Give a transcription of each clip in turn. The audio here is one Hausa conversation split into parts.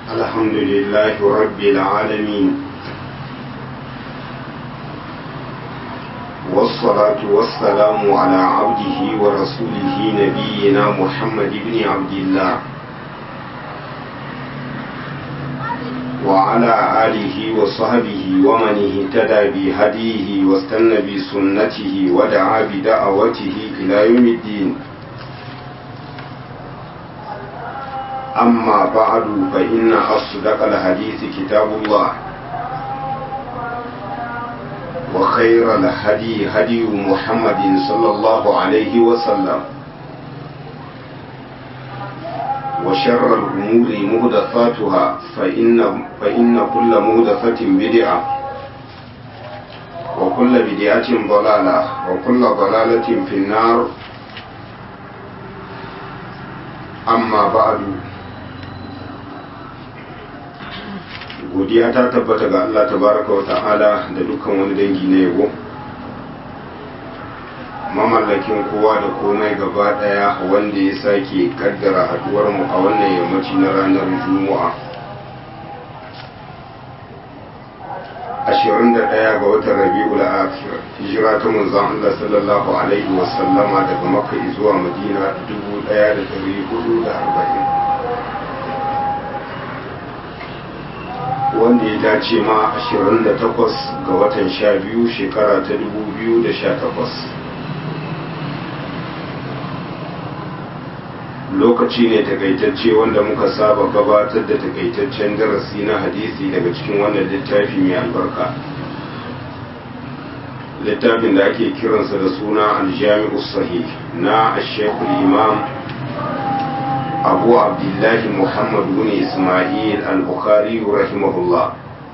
الحمد لله رب العالمين والصلاة والسلام على عبده ورسوله نبينا محمد بن عبد الله وعلى آله وصحبه ومن اهتدى بهديه واستنى بسنته ودعا بدعوته إلى يوم الدين أما بعد فإن أصدق الحديث كتاب الله وخير الهدي هدي محمد صلى الله عليه وسلم وشر الأمور مهدثاتها فإن, فإن كل مهدثة بدعة وكل بدعة ضلالة وكل ضلالة في النار أما بعد godiya ta tabbata ga Allah tabaraka wa ta'ala da dukkan wani dangi na yabo mamallakin kowa da komai gaba daya wanda ya sake kaddara haduwar mu a wannan yammaci na ranar juma'a 21 ga watan rabi'ul akhir hijira ta manzon Allah sallallahu alaihi wa sallama daga makka zuwa madina 1440 wanda ya dace ma 28 ga watan 12 shekara ta 2018 lokaci ne takaitacce wanda muka saba gabatar da takaitaccen darasi na hadisi daga cikin wannan littafi mai albarka littafin da ake kiransa da suna aljami'u sahih na ashekul imam abu abdullahi muhammad bin ismail al-bukhari rahimahullah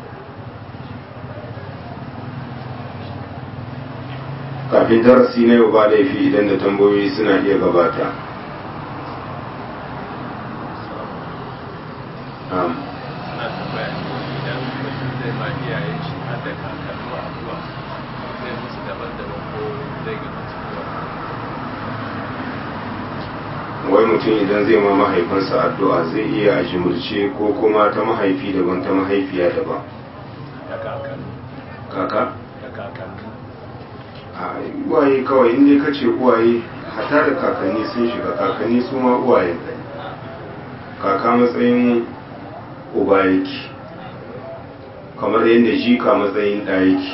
kafin darasi na yau ba laifi idan da tambayoyi suna iya gabata wai mutum idan zai ma mahaifinsa addu'a zai iya jimurce ko kuma ta mahaifi daban ta mahaifiya daban kaka? a uwaye kawai inda ka ce uwaye hata da kakanni sun shiga kakanni su ma uwaye kaka matsayin uba yake kamar yadda jika matsayin ɗa yake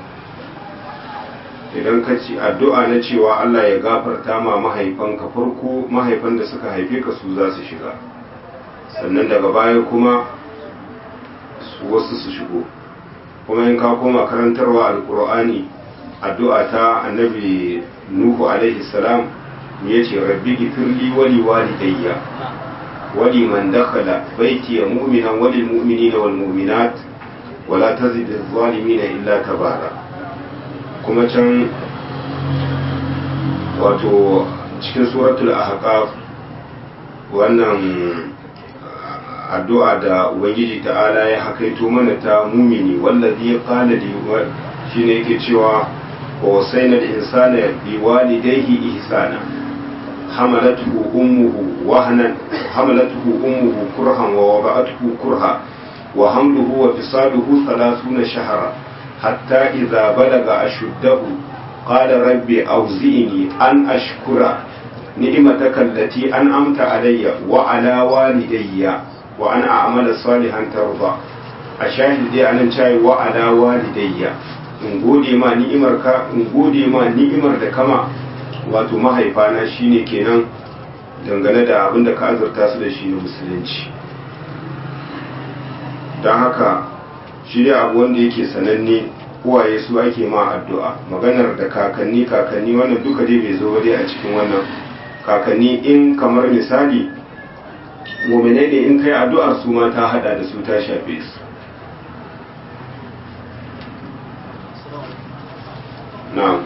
idan ka ci addu'a na cewa Allah ya gafarta ma mahaifanka farko mahaifan da suka haife ka su za su shiga sannan daga baya kuma wasu su shigo kuma in ka koma karantarwa alkur'ani addu'a ta annabi nuhu alaihi salam ya ce rabbi gifirli wali walidayya wali man dakhala baiti ya mu'minan wali mu'minina wal mu'minat wala tazid adh-dhalimina illa tabara kuma can wato cikin suratul ahqaf wannan addu'a da ubangiji ta'ala ya hakaito mana ta mumini wallazi ya qala li shine yake cewa wa wasaina al-insana bi walidayhi ihsana حملته أمه وهنا حملته أمه كرها ووضعته كرها وحمله وفصاله ثلاثون شهرا حتى إذا بلغ أشده قال رب أوزئني أن أشكر نعمتك التي أنعمت علي وعلى والدي وأن أعمل صالحا ترضى أشاهد دي أنا شاي وعلى والدي in gode ma ni'imarka in gode ma ni'imar da kama wato mahaifana shine kenan dangane da abin da ka azurta su da shi na musulunci don haka shi ne abu wanda yake sananne uwaye su ake ma addu'a maganar da kakanni kakanni wannan duka dai bai zo dai a cikin wannan kakanni in kamar misali muminai ne in kai addu'ar su ma ta hada da su ta shafe su na'am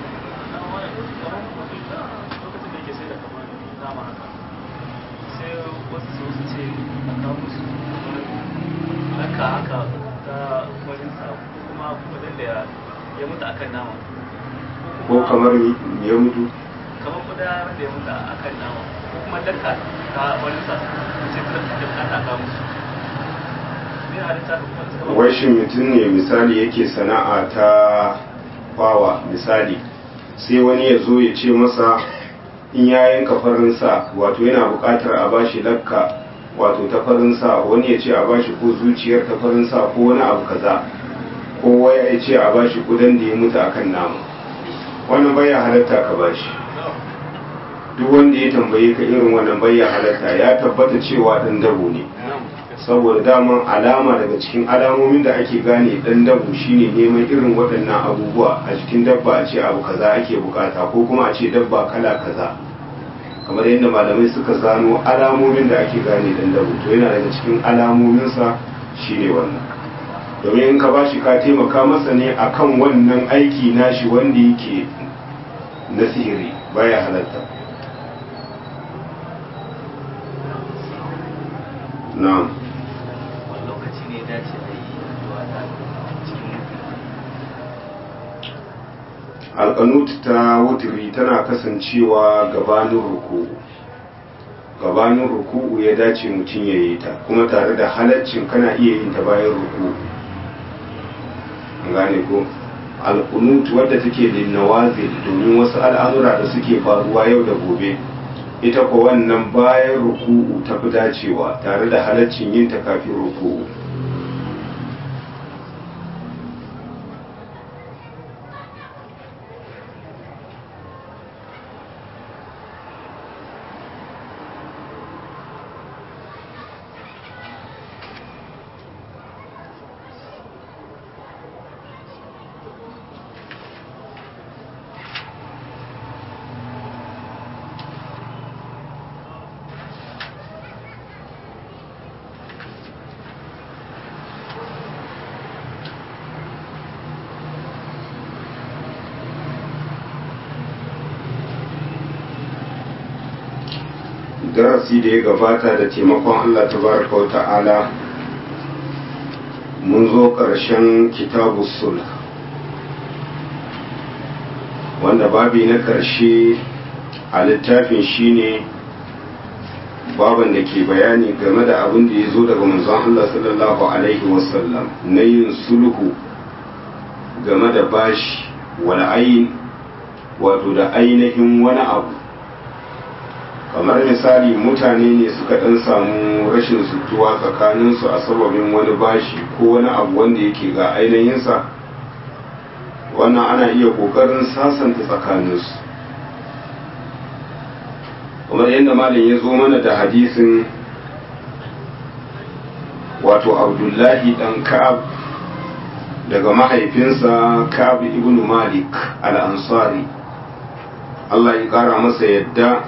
haka haka ta wajen sa kuma wajen da ya mutu akan nama ko kamar ya mutu kamar kuda wanda ya mutu akan nama ko kuma daka ta wani sa sai ta da bukata ga musu ne a littafin kuma suka ba wai shi mutum ne misali yake sana'a ta kwawa misali sai wani ya zo ya ce masa in ya yanka farin sa wato yana buƙatar a bashi lakka wato ta farin sa wani ya ce a bashi ko zuciyar ta farin sa ko wani abu kaza ko waya ya ce a bashi kudan da ya mutu akan nama wannan baya halatta ka bashi duk wanda ya tambaye ka irin wannan baya halatta ya tabbata cewa dan dabo ne saboda daman alama daga cikin alamomin da ake gane dan dabu shine neman irin waɗannan abubuwa a cikin dabba a ce abu kaza ake bukata ko kuma a ce dabba kala kaza kamar yadda malamai suka zano alamomin da ake gane dan dabu to yana daga cikin alamominsa shine wannan domin in ka bashi ka taimaka masa ne akan wannan aiki nashi wanda yake na sihiri baya halatta na'am wani lokaci ne dace a yi addu'a ta cikin alƙanut ta wutiri tana kasancewa gabanin ruku'u gabanin ruku'u ya dace mutum ya yi ta kuma tare da halaccin kana iya yin ta bayan ruku'u an gane ko alƙunut wadda take da nawazil domin wasu al'amura da suke faruwa yau da gobe ita ko wannan bayan ruku'u ta fi dacewa tare da halaccin yin ta kafin ruku'u darasi da ya gabata da taimakon Allah tabaraka wa ta'ala mun zo ƙarshen kitabu sulh wanda babi na ƙarshe a littafin shine baban da ke bayani game da abin da ya zo daga manzon Allah sallallahu alaihi wasallam na yin sulhu game da bashi wal ayin wato da ainihin wani abu kamar misali mutane ne suka ɗan samu rashin sutuwa tsakaninsu a sababin wani bashi ko wani abu wanda yake ga ainihinsa wannan ana iya ƙoƙarin sasanta tsakaninsu kamar yadda malam ya zo mana da hadisin wato abdullahi ɗan ka'ab daga mahaifinsa ka'ab ibn malik al-ansari Allah ya ƙara masa yadda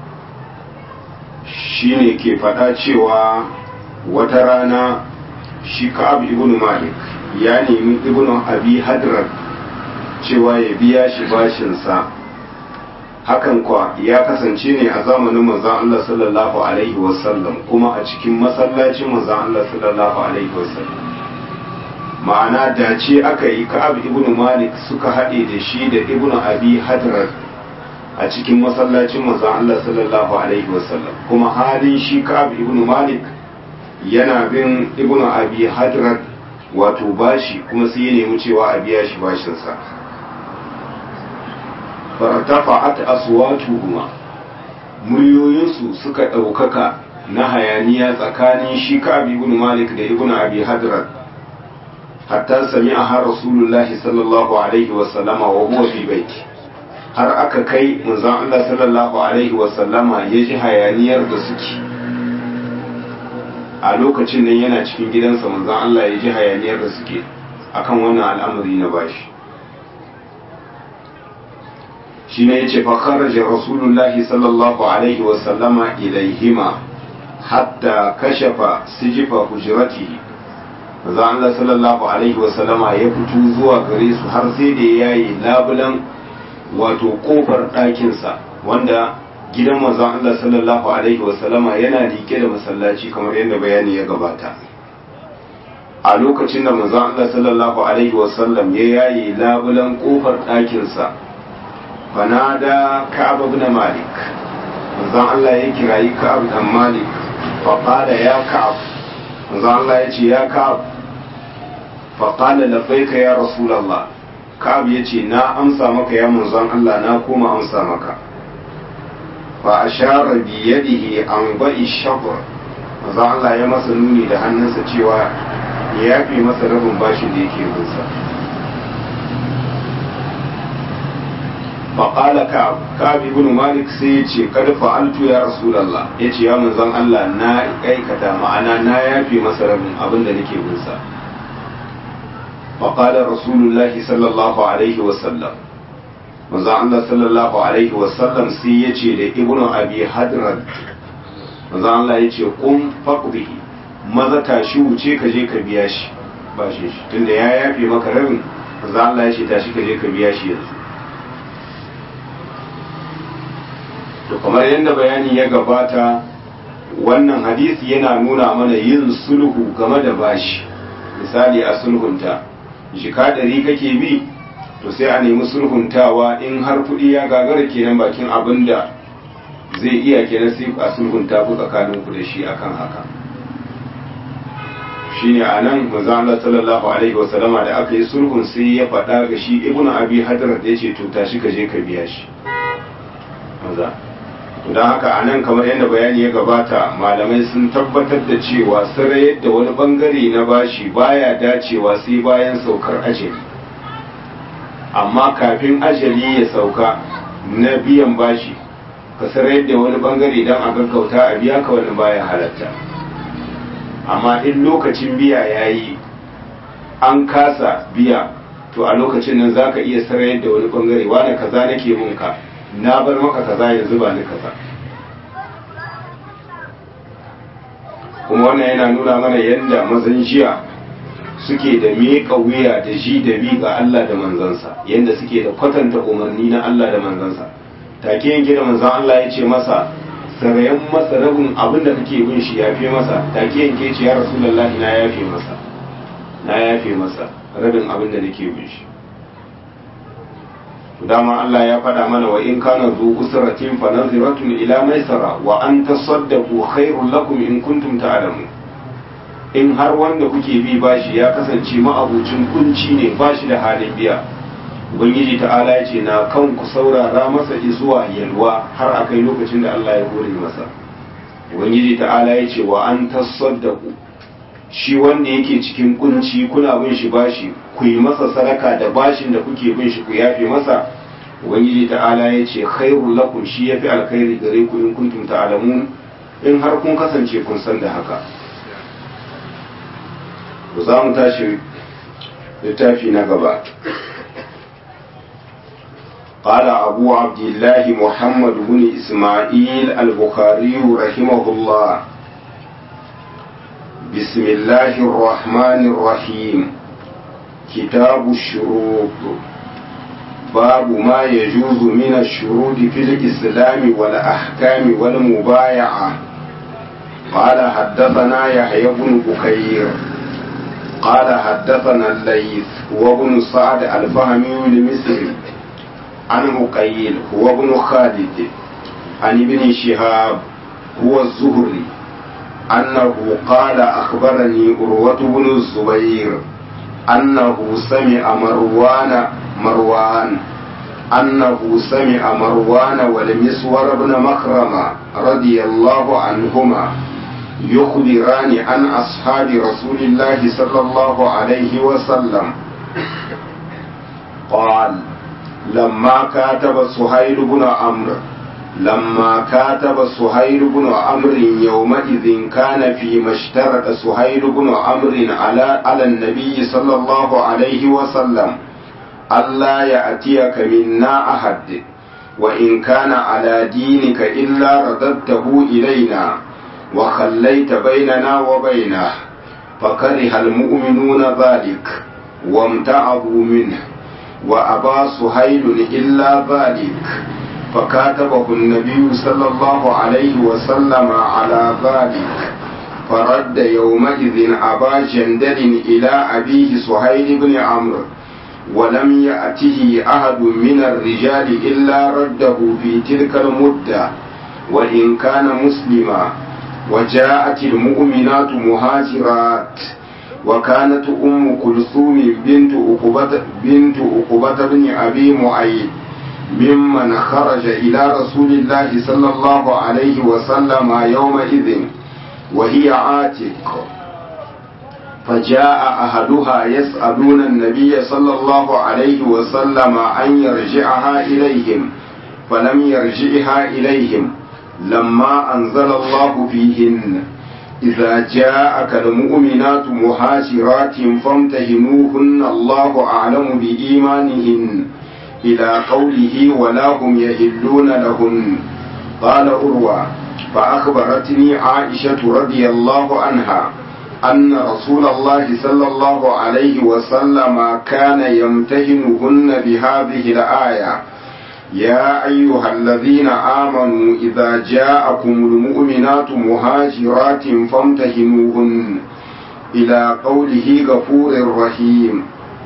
shi ne ke faɗa cewa wata rana shi ka'ab ibn malik ya nemi ibn abi hadrar cewa ya biya shi bashinsa hakan kwa ya kasance ne a zamanin manzon Allah sallallahu alaihi wasallam kuma a cikin masallacin manzon Allah sallallahu alaihi wasallam ma'ana dace aka yi ka'ab ibn malik suka haɗe da shi da ibn abi hadrar a cikin masallacin manzon Allah sallallahu alaihi wasallam kuma halin shi Ka'ab ibn Malik yana bin ibn Abi Hadrat wato bashi kuma sai ya nemi cewa a biya shi bashin sa fartafa'at aswatuhuma muryoyinsu suka ɗaukaka na hayaniya tsakanin shi Ka'ab ibn Malik da ibn Abi Hadrat hatta sami'a rasulullahi sallallahu alaihi wasallama wa huwa fi baiti har aka kai manzon Allah sallallahu alaihi wasallama ya ji hayaniyar da suke a lokacin nan yana cikin gidansa manzon Allah ya ji hayaniyar da suke akan wannan al'amari na bashi shi ne ya ce fa kharaja rasulullahi sallallahu alaihi wasallama ilaihima hatta kashafa sijifa hujratihi manzon Allah sallallahu alaihi wasallama ya fito zuwa gare su har sai da ya yi labulan wato kofar ɗakinsa wanda gidan manzon Allah sallallahu alaihi wasallama yana liƙe da masallaci kamar yadda bayani ya gabata a lokacin da manzon Allah sallallahu alaihi wasallam ya yayi labulan kofar ɗakinsa fanada Ka'ab ibn Malik manzon Allah ya kirayi Ka'ab dan Malik fa qala ya Ka'ab manzo Allah ya ce ya ka'ab fa qala labbaika ya rasulullah ka'ab ya ce na amsa maka ya manzon Allah na koma amsa maka fa ashara bi yadihi an ba'i shabr manzo Allah ya masa nuni da hannunsa cewa ya yafe masa rabin bashin da yake binsa faƙala ka'ab ka'ab ibn malik sai ya ce kad fa'altu ya rasulullah ya ce ya manzon Allah na aikata ma'ana na yafe masa rabin abin da nake binsa faƙala rasulullah sallallahu alaihi wa sallam manzon Allah sallallahu alaihi wa sallam sai ya ce da ibn abi hadrad manzon Allah ya ce qum faqdihi maza tashi wuce ka je ka biya shi ba shi tunda ya yafe maka rabin manzon Allah ya ce tashi ka je ka biya shi yanzu to kamar yadda bayani ya gabata wannan hadisi yana nuna mana yin sulhu game da bashi misali a sulhunta jika ɗari kake bi to sai a nemi sulhuntawa in har kuɗi ya gagara kenan bakin abin da zai iya kenan sai a sulhunta ku tsakanin ku da shi akan haka shine a nan manzo Allah sallallahu alaihi wasallama da aka yi sulhun sai ya faɗa ga shi ibnu abi hadar da yace to tashi ka je ka biya shi maza don haka a nan kamar yadda bayani ya gabata malamai sun tabbatar da cewa sarayar da wani bangare na bashi baya dacewa sai bayan saukar ajali amma kafin ajali ya sauka na biyan bashi ka sarayar da wani bangare don a gaggauta a biya ka wani baya halatta amma in lokacin biya ya yi an kasa biya to a lokacin nan za ka iya sarayar da wani bangare wane kaza nake mun ka na bar maka kaza yanzu ba ni kaza kuma wannan yana nuna mana yadda mazan jiya suke da miƙa wuya da ji da bi ga Allah da manzansa yadda suke da kwatanta umarni na Allah da manzansa take yanke da manzan Allah ya ce masa sarayen masa rabin abin da kake bin shi ya fi masa take yanke ce ya rasulullahi na yafe masa na yafe masa rabin abin da nake bin shi dama Allah ya faɗa mana wa in kana zu usratin fa naziratun ila maisara wa an tasaddaqu khairul lakum in kuntum ta'lamun in har wanda kuke bi bashi ya kasance ma'abucin kunci ne bashi da halin biya ubangiji ta'ala ya ce na kan ku saurara masa zuwa yalwa har akai lokacin da Allah ya hore masa ubangiji ta'ala ya ce wa an tasaddaqu shi wanda yake cikin kunci kuna bin shi bashi ku yi masa sadaka da bashin da kuke bin shi ku yafe masa ubangiji ta'ala ya ce khairul lakum shi yafi alkhairi gare ku in kuntum ta'lamun in har kun kasance kun san da haka ku za mu tashi littafi na gaba قال أبو عبد الله محمد بن إسماعيل البخاري رحمه الله بسم الله الرحمن الرحيم كتاب الشروط باب ما يجوز من الشروط في الإسلام والأحكام والمبايعة قال حدثنا يحيى بن بكير قال حدثنا الليث وابن سعد الفهمي المصري عن مقيل هو ابن خالد عن ابن شهاب هو الزهري أنه قال أخبرني أروة بن الزبير أنه سمع مروان مروان أنه سمع مروان والمسور بن مخرمة رضي الله عنهما يخبران عن أصحاب رسول الله صلى الله عليه وسلم قال لما كاتب سهيل بن عمرو لما كاتب سهيل بن عمرو يومئذ كان فيما اشترط سهيل بن عمرو على على النبي صلى الله عليه وسلم ألا يأتيك منا أحد وإن كان على دينك إلا رددته إلينا وخليت بيننا وبينه فكره المؤمنون ذلك وامتعظوا منه وأبى سهيل إلا ذلك فكاتبه النبي صلى الله عليه وسلم على ذلك فرد يومئذ أبا جندل إلى أبيه سهيل بن عمرو ولم يأته أحد من الرجال إلا رده في تلك المدة وإن كان مسلما وجاءت المؤمنات مهاجرات وكانت أم كلثوم بنت أقبة بنت أقبة بن أبي معيط ممن خرج إلى رسول الله صلى الله عليه وسلم يومئذ وهي عاتق فجاء أهلها يسألون النبي صلى الله عليه وسلم أن يرجعها إليهم فلم يرجعها إليهم لما أنزل الله فيهن إذا جاءك المؤمنات مهاجرات فامتهنوهن الله أعلم بإيمانهن إلى قوله ولا هم يهلون لهن قال أروى فأخبرتني عائشة رضي الله عنها أن رسول الله صلى الله عليه وسلم كان يمتهنهن بهذه الآية يا أيها الذين آمنوا إذا جاءكم المؤمنات مهاجرات فامتهنوهن إلى قوله غفور رحيم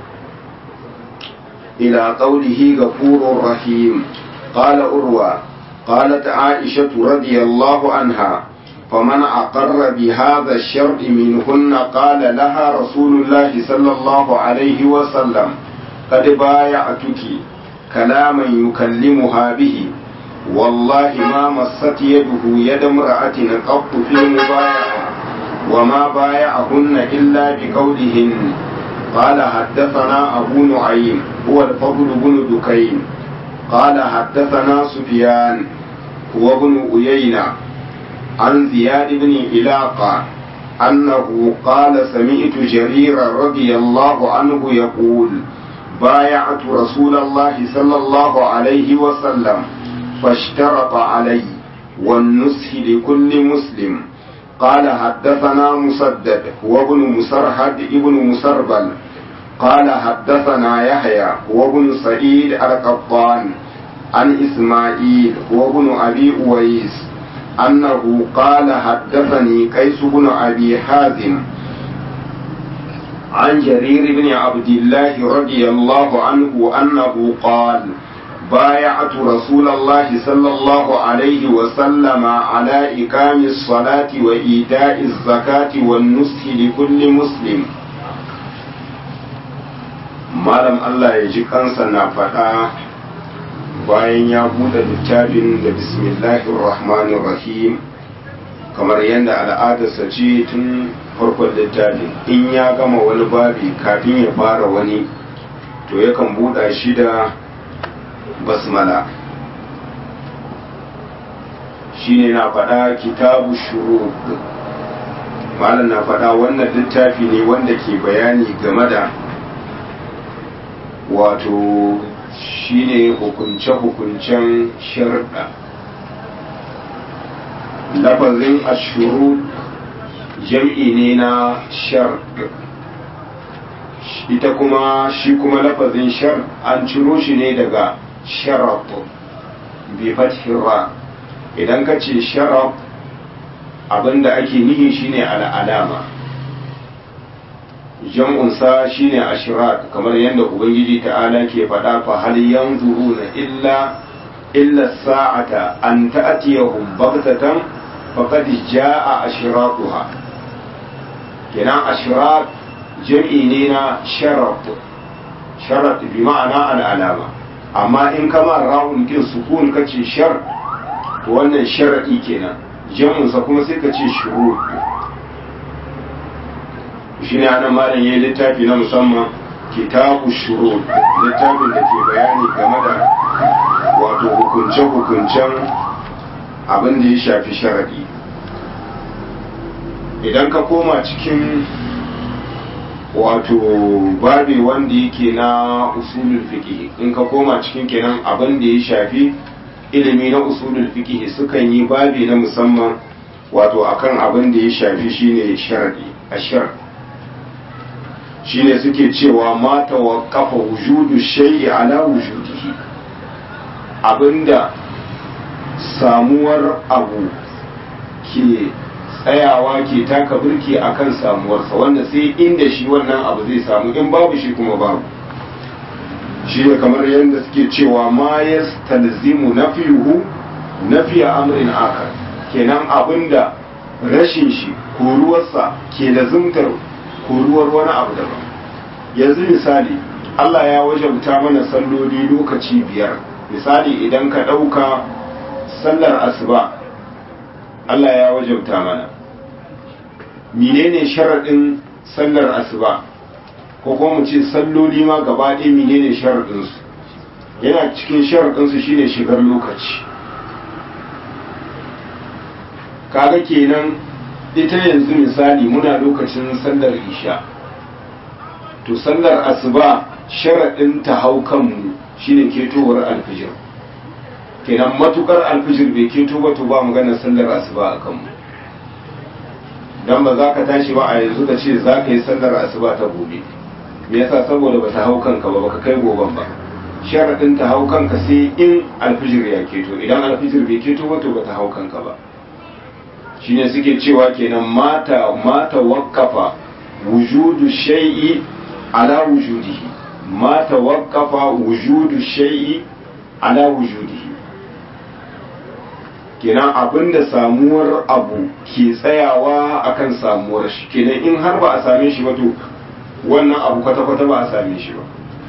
إلى قوله غفور رحيم قال أروى قالت عائشة رضي الله عنها فمن أقر بهذا الشرط منهن قال لها رسول الله صلى الله عليه وسلم قد بايعتك كلاما يكلمها به والله ما مست يده يد امرأة قط في المبايعة وما بايعهن إلا بقولهن قال حدثنا أبو نعيم هو الفضل بن دكين قال حدثنا سفيان هو ابن أيينة عن زياد بن إلاقة أنه قال سمعت جرير رضي الله عنه يقول بايعت رسول الله صلى الله عليه وسلم فاشترط علي والنسح لكل مسلم قال حدثنا مسدد وابن مسرهد ابن مسربل قال حدثنا يحيى وابن سعيد القطان عن إسماعيل وابن أبي أويس أنه قال حدثني قيس بن أبي حازم عن جرير بن عبد الله رضي الله عنه أنه قال بايعت رسول الله صلى الله عليه وسلم على إقام الصلاة وإيتاء الزكاة والنصح لكل مسلم malam Allah ya ji kansa na faɗa bayan ya buɗe littafin da bismillahir rahmanir rahim kamar yadda al'adarsa ce tun farkon littafin in ya gama wani babi kafin ya fara wani to yakan buɗa shi da basmala shine na faɗa kitabu shuru malam na faɗa wannan littafi ne wanda ke bayani game da wato shine hukunce-hukuncen sharɗa lafazin ashuru jam'i ne na sharɗ ita kuma shi kuma lafazin shar an ciro shi ne daga sharaf bi fathira idan ka ce sharaf abinda ake nihi shine al'alama jam'unsa shine ashirat kamar yadda ubangiji ta'ala ke faɗa fa hal yanzuruna illa illa sa'ata an ta'tiyahum baghtatan faqad jaa ashiratuha kenan ashirat jam'i ne na sharaf sharat bi ma'ana al'alama amma in kama ra'un kin sukun kace shar to wannan sharadi kenan jam'unsa kuma sai ka ce shurut shi ne ana malam ya littafi na musamman kitabu shurut littafin da ke bayani game da wato hukunce-hukuncen abin da ya shafi sharadi idan ka koma cikin wato babi wanda yake na usulul fiqh in ka koma cikin kenan abin da ya shafi ilimi na usulul fiqh sukan yi babi na musamman wato akan abin da ya shafi shine sharadi ashar shine suke cewa ma tawaqqafa wujudu shay'i ala wujudihi abinda samuwar abu ke tsayawa ke taka birki akan samuwarsa wanda sai inda shi wannan abu zai samu in babu shi kuma babu shi ne kamar yadda suke cewa ma ya talzimu nafiyuhu nafiya amrin akar kenan abinda rashin shi koruwarsa ke da zumtar koruwar wani abu daban yanzu misali Allah ya wajabta mana salloli lokaci biyar misali idan ka ɗauka sallar asuba Allah ya wajabta mana menene sharaɗin sallar asuba ko kuma mu ce salloli ma gaba ɗaya menene sharaɗinsu yana cikin sharaɗinsu shine shigar lokaci kaga kenan ita yanzu misali muna lokacin sallar isha to sallar asuba sharaɗin ta hau kanmu shine ketowar alfijir kenan matukar alfijir bai keto ba to ba maganar sallar asuba a kanmu dan ba za ka tashi ba a yanzu ka ce za ka yi sallar asuba ta gobe me yasa saboda ba ta hau kanka ba baka kai goben ba sharaɗin ta hau kanka sai in alfijir ya keto idan alfijir bai keto ba to ba ta hau kanka ba shine suke cewa kenan mata mata wakafa wujudu shay'i ala wujudihi mata wakafa wujudu shay'i ala wujudihi kenan abinda samuwar abu ke tsayawa akan samuwar shi kenan in har ba a same shi ba to wannan abu kwata-kwata ba a same shi ba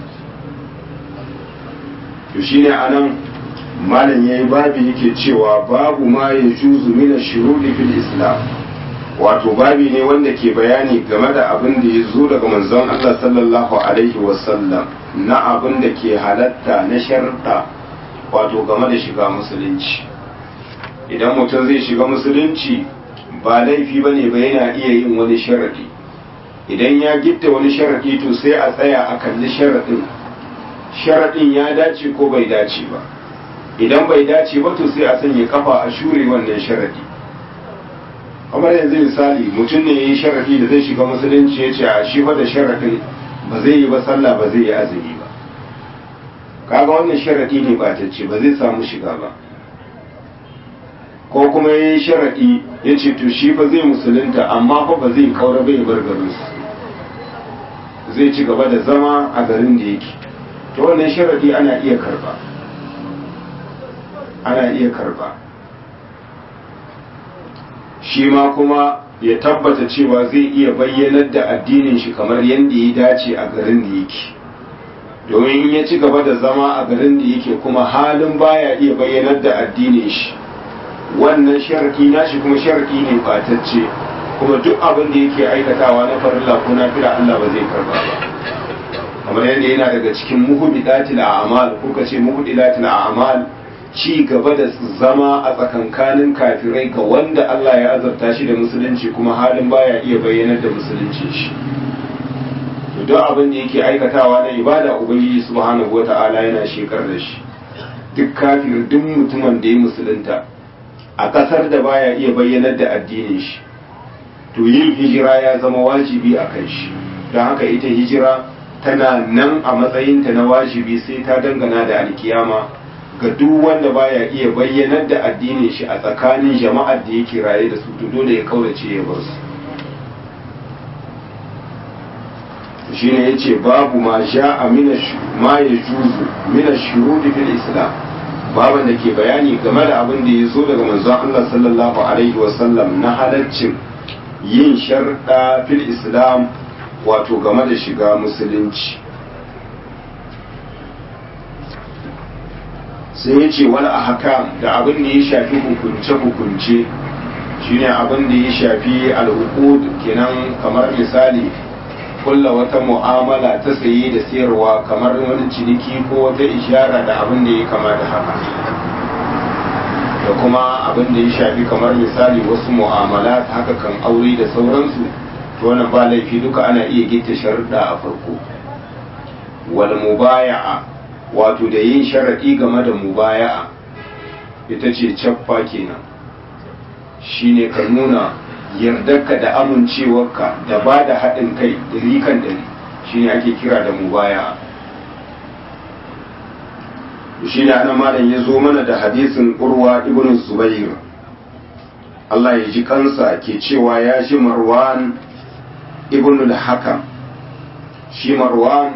to shine anan malam yayi babi yake cewa babu ma ya juzu mina shurudi fil islam wato babi ne wanda ke bayani game da abin da ya zo daga manzon Allah sallallahu alaihi wasallam na abin da ke halatta na sharta wato game da shiga musulunci idan mutum zai shiga musulunci ba laifi ba ne ba yana iya yin wani sharadi idan ya gitta wani sharadi to sai a tsaya a kalli sharadin sharadin ya dace ko bai dace ba idan bai dace ba to sai a sanya kafa a shure wannan sharadi kamar yanzu misali mutum ne ya yi sharadi da zai shiga musulunci ya ce a shi fa da sharadin ba zai yi ba sallah ba zai yi azumi ba kaga wannan sharadi ne ba ta ce ba zai samu shiga ba ko kuma ya yi sharadi ya ce to shi fa zai musulunta amma fa ba zai kaura bai bar garinsu zai ci gaba da zama a garin da yake to wannan sharadi ana iya karba ana iya karba shi ma kuma ya tabbata cewa zai iya bayyanar da addinin shi kamar yadda ya dace a garin da yake domin in ya ci gaba da zama a garin da yake kuma halin baya iya bayyanar da addinin shi wannan sharki nashi kuma sharki ne fatacce kuma duk abin da yake aikatawa na farilla ko na fira Allah ba zai karba ba kamar yadda yana daga cikin muhudilatil a'mal ko kace muhudilatil a'mal ci gaba da zama a tsakankanin kafirai ga wanda Allah ya azarta shi da musulunci kuma halin baya iya bayyanar da musulunci shi to duk abin da yake aikatawa na ibada ubangiji subhanahu wata'ala yana shekar da shi duk kafir duk mutumin da ya musulunta a kasar da baya iya bayyanar da addinin shi to yin hijira ya zama wajibi a kan shi don haka ita hijira tana nan a matsayinta na wajibi sai ta dangana da alkiyama ga duk wanda baya iya bayyanar da addinin shi a tsakanin jama'ar da yake raye da su to dole ya kaurace ya bar su shine yace babu ma ja'a min ma yajuzu min ash-shurud fil islam baban da ke bayani game da abin da ya zo daga manzon Allah sallallahu alaihi wa sallam na halaccin yin sharda fil islam wato game da shiga musulunci sai ya ce wani ahkam da abin da ya shafi hukunce-hukunce shine abin da ya shafi al'uqud kenan kamar misali kulla wata mu'amala ta saye da sayarwa kamar wani ciniki ko wata ishara da abin da ya kama da haka da kuma abin da ya shafi kamar misali wasu mu'amala haka kan aure da sauransu to wannan ba laifi duka ana iya gita sharuɗa a farko wal mubaya'a wato da yin sharaɗi game da mubaya'a ita ce cappa kenan shine ka nuna yardarka da amincewarka da ba da haɗin kai ɗari kan ɗari shine ake kira da mubaya'a shi ne ana malam ya zo mana da hadisin urwa ibn zubair Allah ya ji kansa ke cewa ya ji marwan ibn al-hakam shi marwan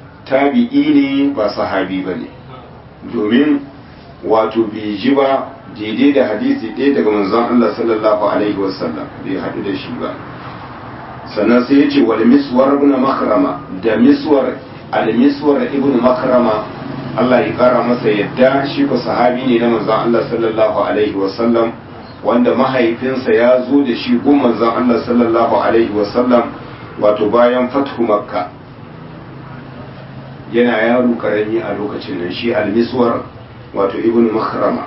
tabi'i ne ba sahabi ba ne domin wato bai ji ba daidai da hadisi ɗaya daga manzon Allah sallallahu alaihi wasallam bai haɗu da shi ba sannan sai ya ce wal miswar ibn makrama da miswar al miswar ibn makrama Allah ya kara masa yadda shi ko sahabi ne na manzon Allah sallallahu alaihi wasallam wanda mahaifinsa ya zo da shi gun manzon Allah sallallahu alaihi wasallam wato bayan fathu makka yana yaro karami a lokacin nan shi al-miswar wato ibn makhrama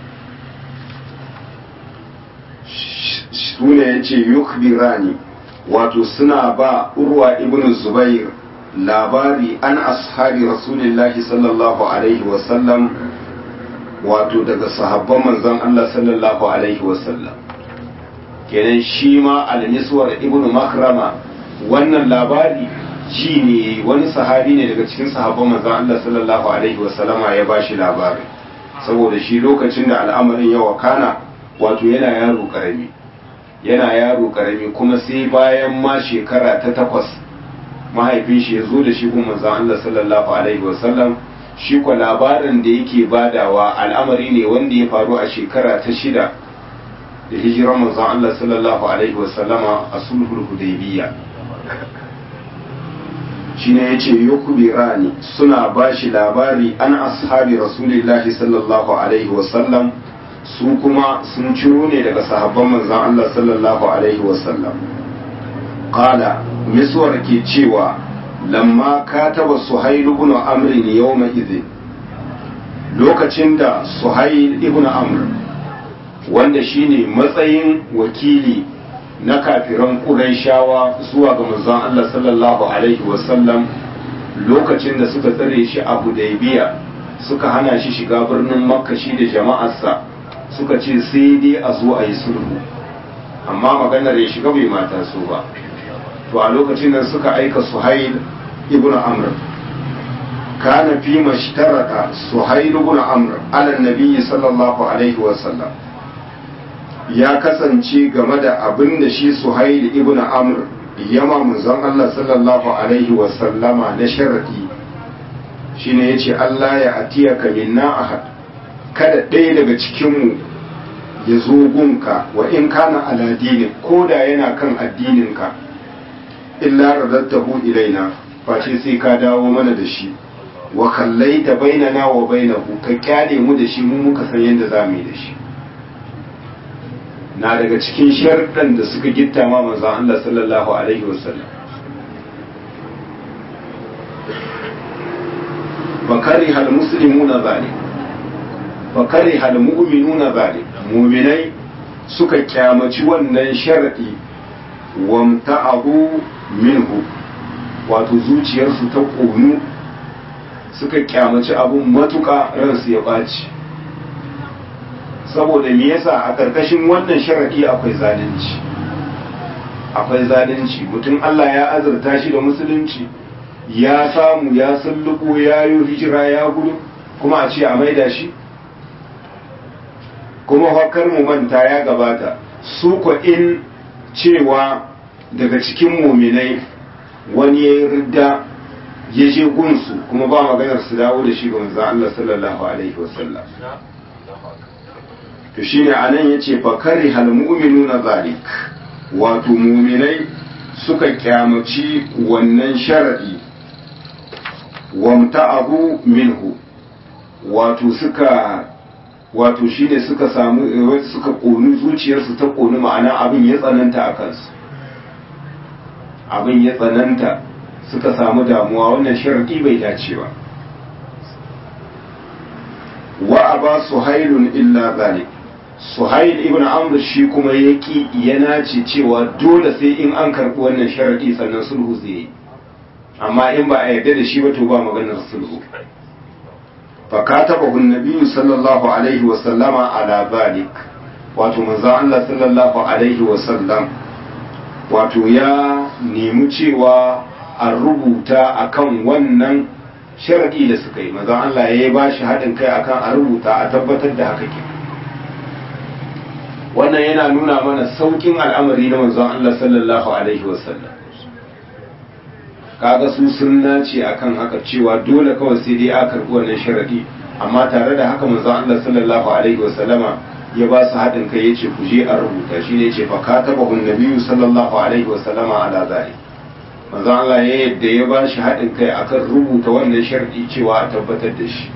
sune yace yukbirani wato suna ba urwa ibn zubair labari an ashabi rasulillahi sallallahu alaihi wasallam wato daga sahabban manzon Allah sallallahu alaihi wasallam kenan shi ma al-miswar ibn makrama wannan labari ji ne wani sahabi ne daga cikin sahabban manzon Allah sallallahu alaihi wasallama ya bashi labari saboda shi lokacin da al'amarin ya wakana wato yana yaro karami yana yaro karami kuma sai bayan ma shekara ta takwas mahaifin shi ya zo da shi kuma manzon Allah sallallahu alaihi wasallam shi kwa labarin da yake badawa al'amari ne wanda ya faru a shekara ta shida da hijirar manzon Allah sallallahu alaihi wasallama a sulhul hudaybiyya shine yace yukbirani suna bashi labari an ashabi rasulillahi sallallahu alaihi wasallam su kuma sun ciro ne daga sahabban manzon Allah sallallahu alaihi wasallam qala miswar ke cewa lamma kataba suhail ibn amr yawma idhin lokacin da suhail ibn amr wanda shine matsayin wakili na kafiran Qurayshawa zuwa ga manzon Allah sallallahu alaihi wasallam lokacin da suka tsare shi a Hudaybiya suka hana shi shiga birnin Makka shi da jama'arsa suka ce sai dai a zo a yi sulhu amma maganar ya shiga bai mata so ba to a lokacin da suka aika Suhail ibn Amr kana fi mashtaraka Suhail ibn Amr ala nabi sallallahu alaihi wasallam ya kasance game da abin da shi suhail ibn amr yama manzon Allah sallallahu alaihi wa sallama na sharadi shine yace Allah ya atiyaka minna ahad kada ɗaya daga cikin mu ya zo gunka wa in kana ala dini ko da yana kan addininka illa radattahu ilaina face sai ka dawo mana da shi wa kallaita bainana wa bainahu ka kyale mu da shi mu muka san yadda za mu yi da shi na daga cikin sharɗan da suka gitta ma manzon Allah sallallahu alaihi wasallam fakari hal muslimuna zalik fakari hal mu'minuna zalik mu'minai suka kyamaci wannan sharadi wamta'abu minhu wato zuciyarsu ta ƙonu suka kyamaci abun matuƙa ransu ya ɓaci saboda me yasa a ƙarƙashin wannan sharadi akwai zalunci akwai zalunci mutum Allah ya azurta shi da musulunci ya samu ya sulluko ya yi hijira ya gudu kuma a ce a maida shi kuma hakar mu manta ya gabata su ko in cewa daga cikin muminai wani ya yi ridda ya je gunsu kuma ba maganar su dawo da shi ga manzo Allah sallallahu alaihi wasallam to shine anan yace fa karihal mu'minuna zalik wato muminai suka kyamaci wannan sharadi wamta'abu minhu wato suka wato shine suka samu suka konu zuciyarsu ta konu ma'ana abin ya tsananta a kansu abin ya tsananta suka samu damuwa wannan sharadi bai dace ba wa aba suhailun illa zalik suhail ibn amr shi kuma yaki yana ce cewa dole sai in an karɓi wannan sharadi sannan sulhu zai yi amma in ba a yarda da shi ba to ba maganar sulhu fa katabahu nabiyyu sallallahu alaihi wa sallama ala zalik wato manzon Allah sallallahu alaihi wa sallam wato ya nemi cewa a rubuta akan wannan sharadi da suka yi manzon Allah ya ba shi haɗin kai akan a rubuta a tabbatar da haka ke wannan yana nuna mana saukin al'amari na manzon Allah sallallahu alaihi wa sallam kaga su sun nace akan haka cewa dole kawai sai dai a karɓi wannan sharadi amma tare da haka manzon Allah sallallahu alaihi wa sallama ya ba su haɗin kai ya ce ku je a rubuta shi ne ce fa ka taɓa hun nabiyu sallallahu alaihi wasallama ala zari manzo Allah ya yadda ya ba shi haɗin kai akan rubuta wannan sharɗi cewa a tabbatar da shi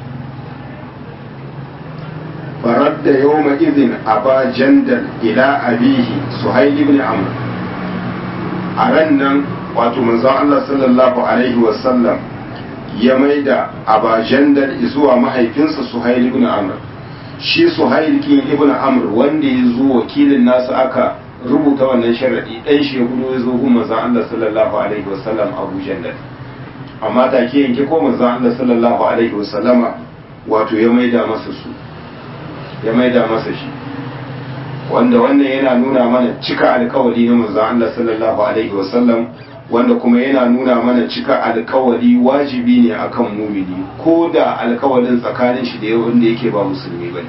فرد يومئذ أبا جندل إلى أبيه سهيل بن عمرو أرنا wato manzon Allah sallallahu alaihi wasallam ya maida aba jandal zuwa mahaifinsa Suhail ibn Amr shi Suhail kin ibn Amr wanda ya zo wakilin nasu aka rubuta wannan sharadi dan shi ya gudu ya zo gun manzon Allah sallallahu alaihi wasallam Abu Jandal amma take yanke ko manzon Allah sallallahu alaihi wasallama wato ya maida masa su ya maida masa shi wanda wannan yana nuna mana cika alkawari na manzon Allah sallallahu alaihi wasallam wanda kuma yana nuna mana cika alkawari wajibi ne akan mumini ko da alkawarin tsakanin shi da wanda yake ba musulmi bane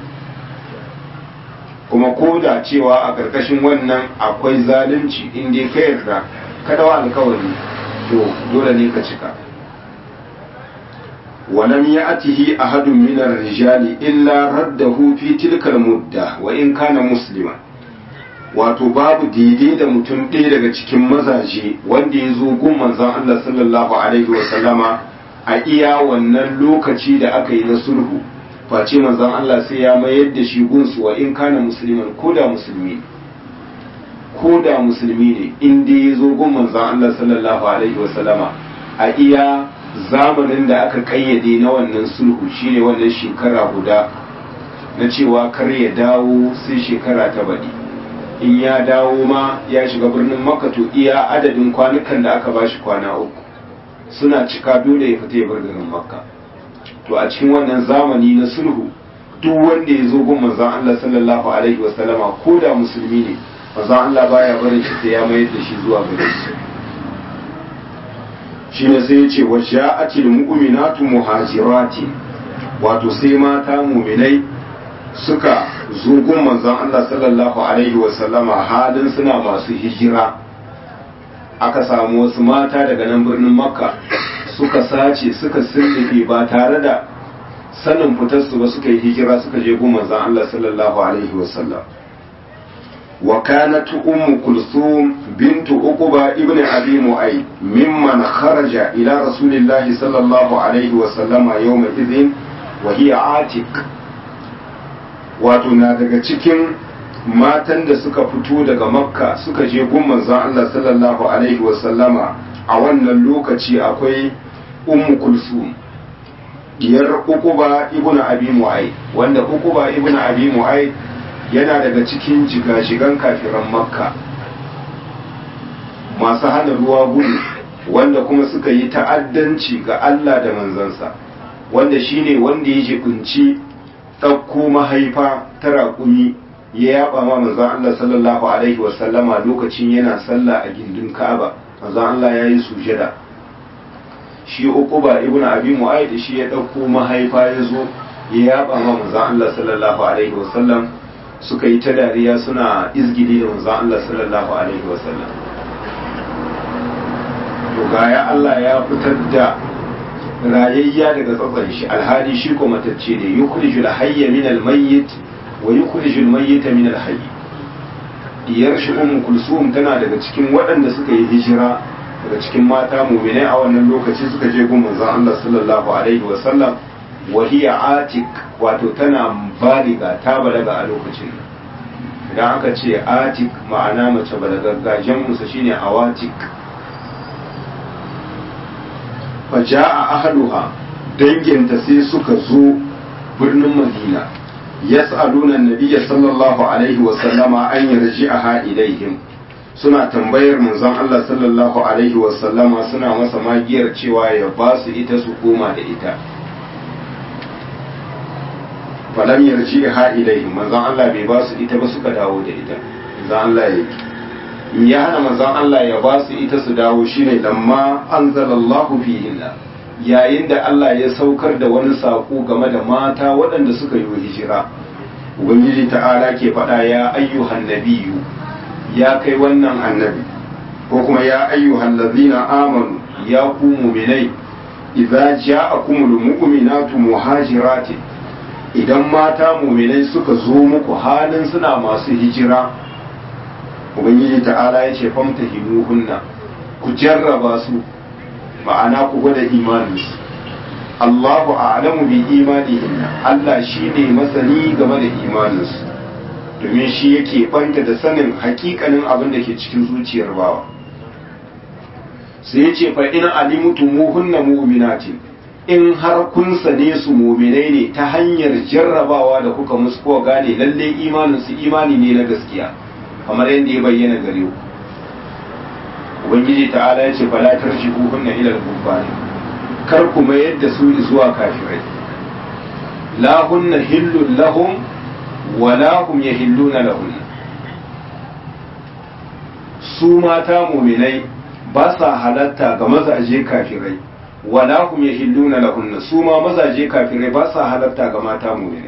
kuma ko da cewa a ƙarƙashin wannan akwai zalunci in dai ka yarda ka dawa alkawari to dole ne ka cika ولم يأته أحد من الرجال إلا رده في تلك المدة وإن كان مسلما wato babu daidai da mutum ɗaya daga cikin mazaje wanda ya zo gun manzon Allah sallallahu alaihi wa sallama a iya wannan lokaci da aka yi na sulhu face manzon Allah sai ya mayar da shi gunsu wa in kana musulman ko da musulmi ko da musulmi ne in dai ya zo gun manzon Allah sallallahu alaihi wa sallama a iya zamanin da aka kayyade na wannan sulhu shine wannan shekara guda na cewa kar ya dawo sai shekara ta baɗi in ya dawo ma ya shiga birnin makka to iya adadin kwanukan da aka bashi kwana uku suna cika dole ya fita ya bar garin makka to a cikin wannan zamani na sulhu duk wanda ya zo gun manzon Allah sallallahu alaihi wasallama ko da musulmi ne manzon Allah baya barin shi sai ya mayar da shi zuwa gare shi shine sai ya ce wa sha'atil mu'minatu muhajirati wato sai mata mu'minai suka zo gun manzon Allah sallallahu alaihi wa sallama halin suna masu hijira aka samu wasu mata daga nan birnin makka suka sace suka sirrife ba tare da sanin fitarsu ba suka yi hijira suka je gun manzon Allah sallallahu alaihi wa sallam وكانت أم كلثوم بنت عقبة ابن أبي معيط ممن خرج إلى رسول الله صلى الله عليه وسلم يومئذ وهي عاتق wato na daga cikin matan da suka fito daga makka suka je gun manzon Allah sallallahu alaihi wasallama a wannan lokaci akwai ummu kulsum diyar uquba ibnu abi mu'ayd wanda uquba ibnu abi mu'ayd yana daga cikin jigajigan kafiran makka masu hana ruwa gudu wanda kuma suka yi ta'addanci ga Allah da manzansa wanda shine wanda ya jibinci ɗauko mahaifa ta raƙumi ya yaba ma manzan Allah sallallahu alaihi wasallama lokacin yana sallah a gindin Ka'aba manzan Allah ya yi sujada shi uquba ibnu abi mu'ayd shi ya ɗauko mahaifa ya zo ya yaba ma manzan Allah sallallahu alaihi wasallam suka yi ta dariya suna izgili da manzon Allah sallallahu alaihi wasallam to gaya Allah ya fitar da rayayya daga tsatsan shi alhali shi ko matacce ne yukhrijul hayya min almayyit wa yukhrijul mayyita min alhayy diyar shi ummu kulsum tana daga cikin waɗanda suka yi hijira daga cikin mata mu'minai a wannan lokaci suka je gun manzon Allah sallallahu alaihi wasallam wahiya atik wato tana baliga ta balaga a lokacin idan aka ce atik ma'ana mace balagagga jam'usa shine awatik faja'a ahluha danginta sai suka zo birnin madina yas'aluna nabiyya sallallahu alaihi wa sallama an yarji'aha ilaihim suna tambayar manzon Allah sallallahu alaihi wa sallama suna masa magiyar cewa ya ba su ita su koma da ita falam yarji ha ilaihim manzon Allah bai ba su ita ba suka dawo da ita manzon Allah ya yi ya hana manzon Allah ya ba su ita su dawo shine lamma anzalallahu fihinna yayin da Allah ya saukar da wani sako game da mata waɗanda suka yi hijira ubangiji ta'ala ke faɗa ya ayyuhan nabiyyu ya kai wannan annabi ko kuma ya ayyuhan ladzina amanu ya ku mu'minai idza ja'akumul mu'minatu muhajiratin idan mata muminai suka zo muku halin suna masu hijira ubangiji ta'ala ya ce famta hinuhunna ku jarraba su ma'ana ku gwada imaninsu Allahu a'lamu bi imanihinna Allah shi ne masani game da imaninsu domin shi yake banta da sanin hakikanin abin da ke cikin zuciyar bawa sai ya ce fa in alimutu muhunna mu'minatin in har kun sane su mu'minai ne ta hanyar jarrabawa da kuka musu ko gane lalle imanin su imani ne na gaskiya kamar yadda ya bayyana gare ku ubangiji ta'ala ya ce fala tarji'u hunna ila al-kuffari kar ku mayar da su zuwa kafirai la hunna hillun lahum wa la hum yahilluna lahunna su mata mu'minai ba sa halatta ga mazaje kafirai wala hum yahilluna lahunna su ma mazaje kafirai ba sa halatta ga mata mu'minai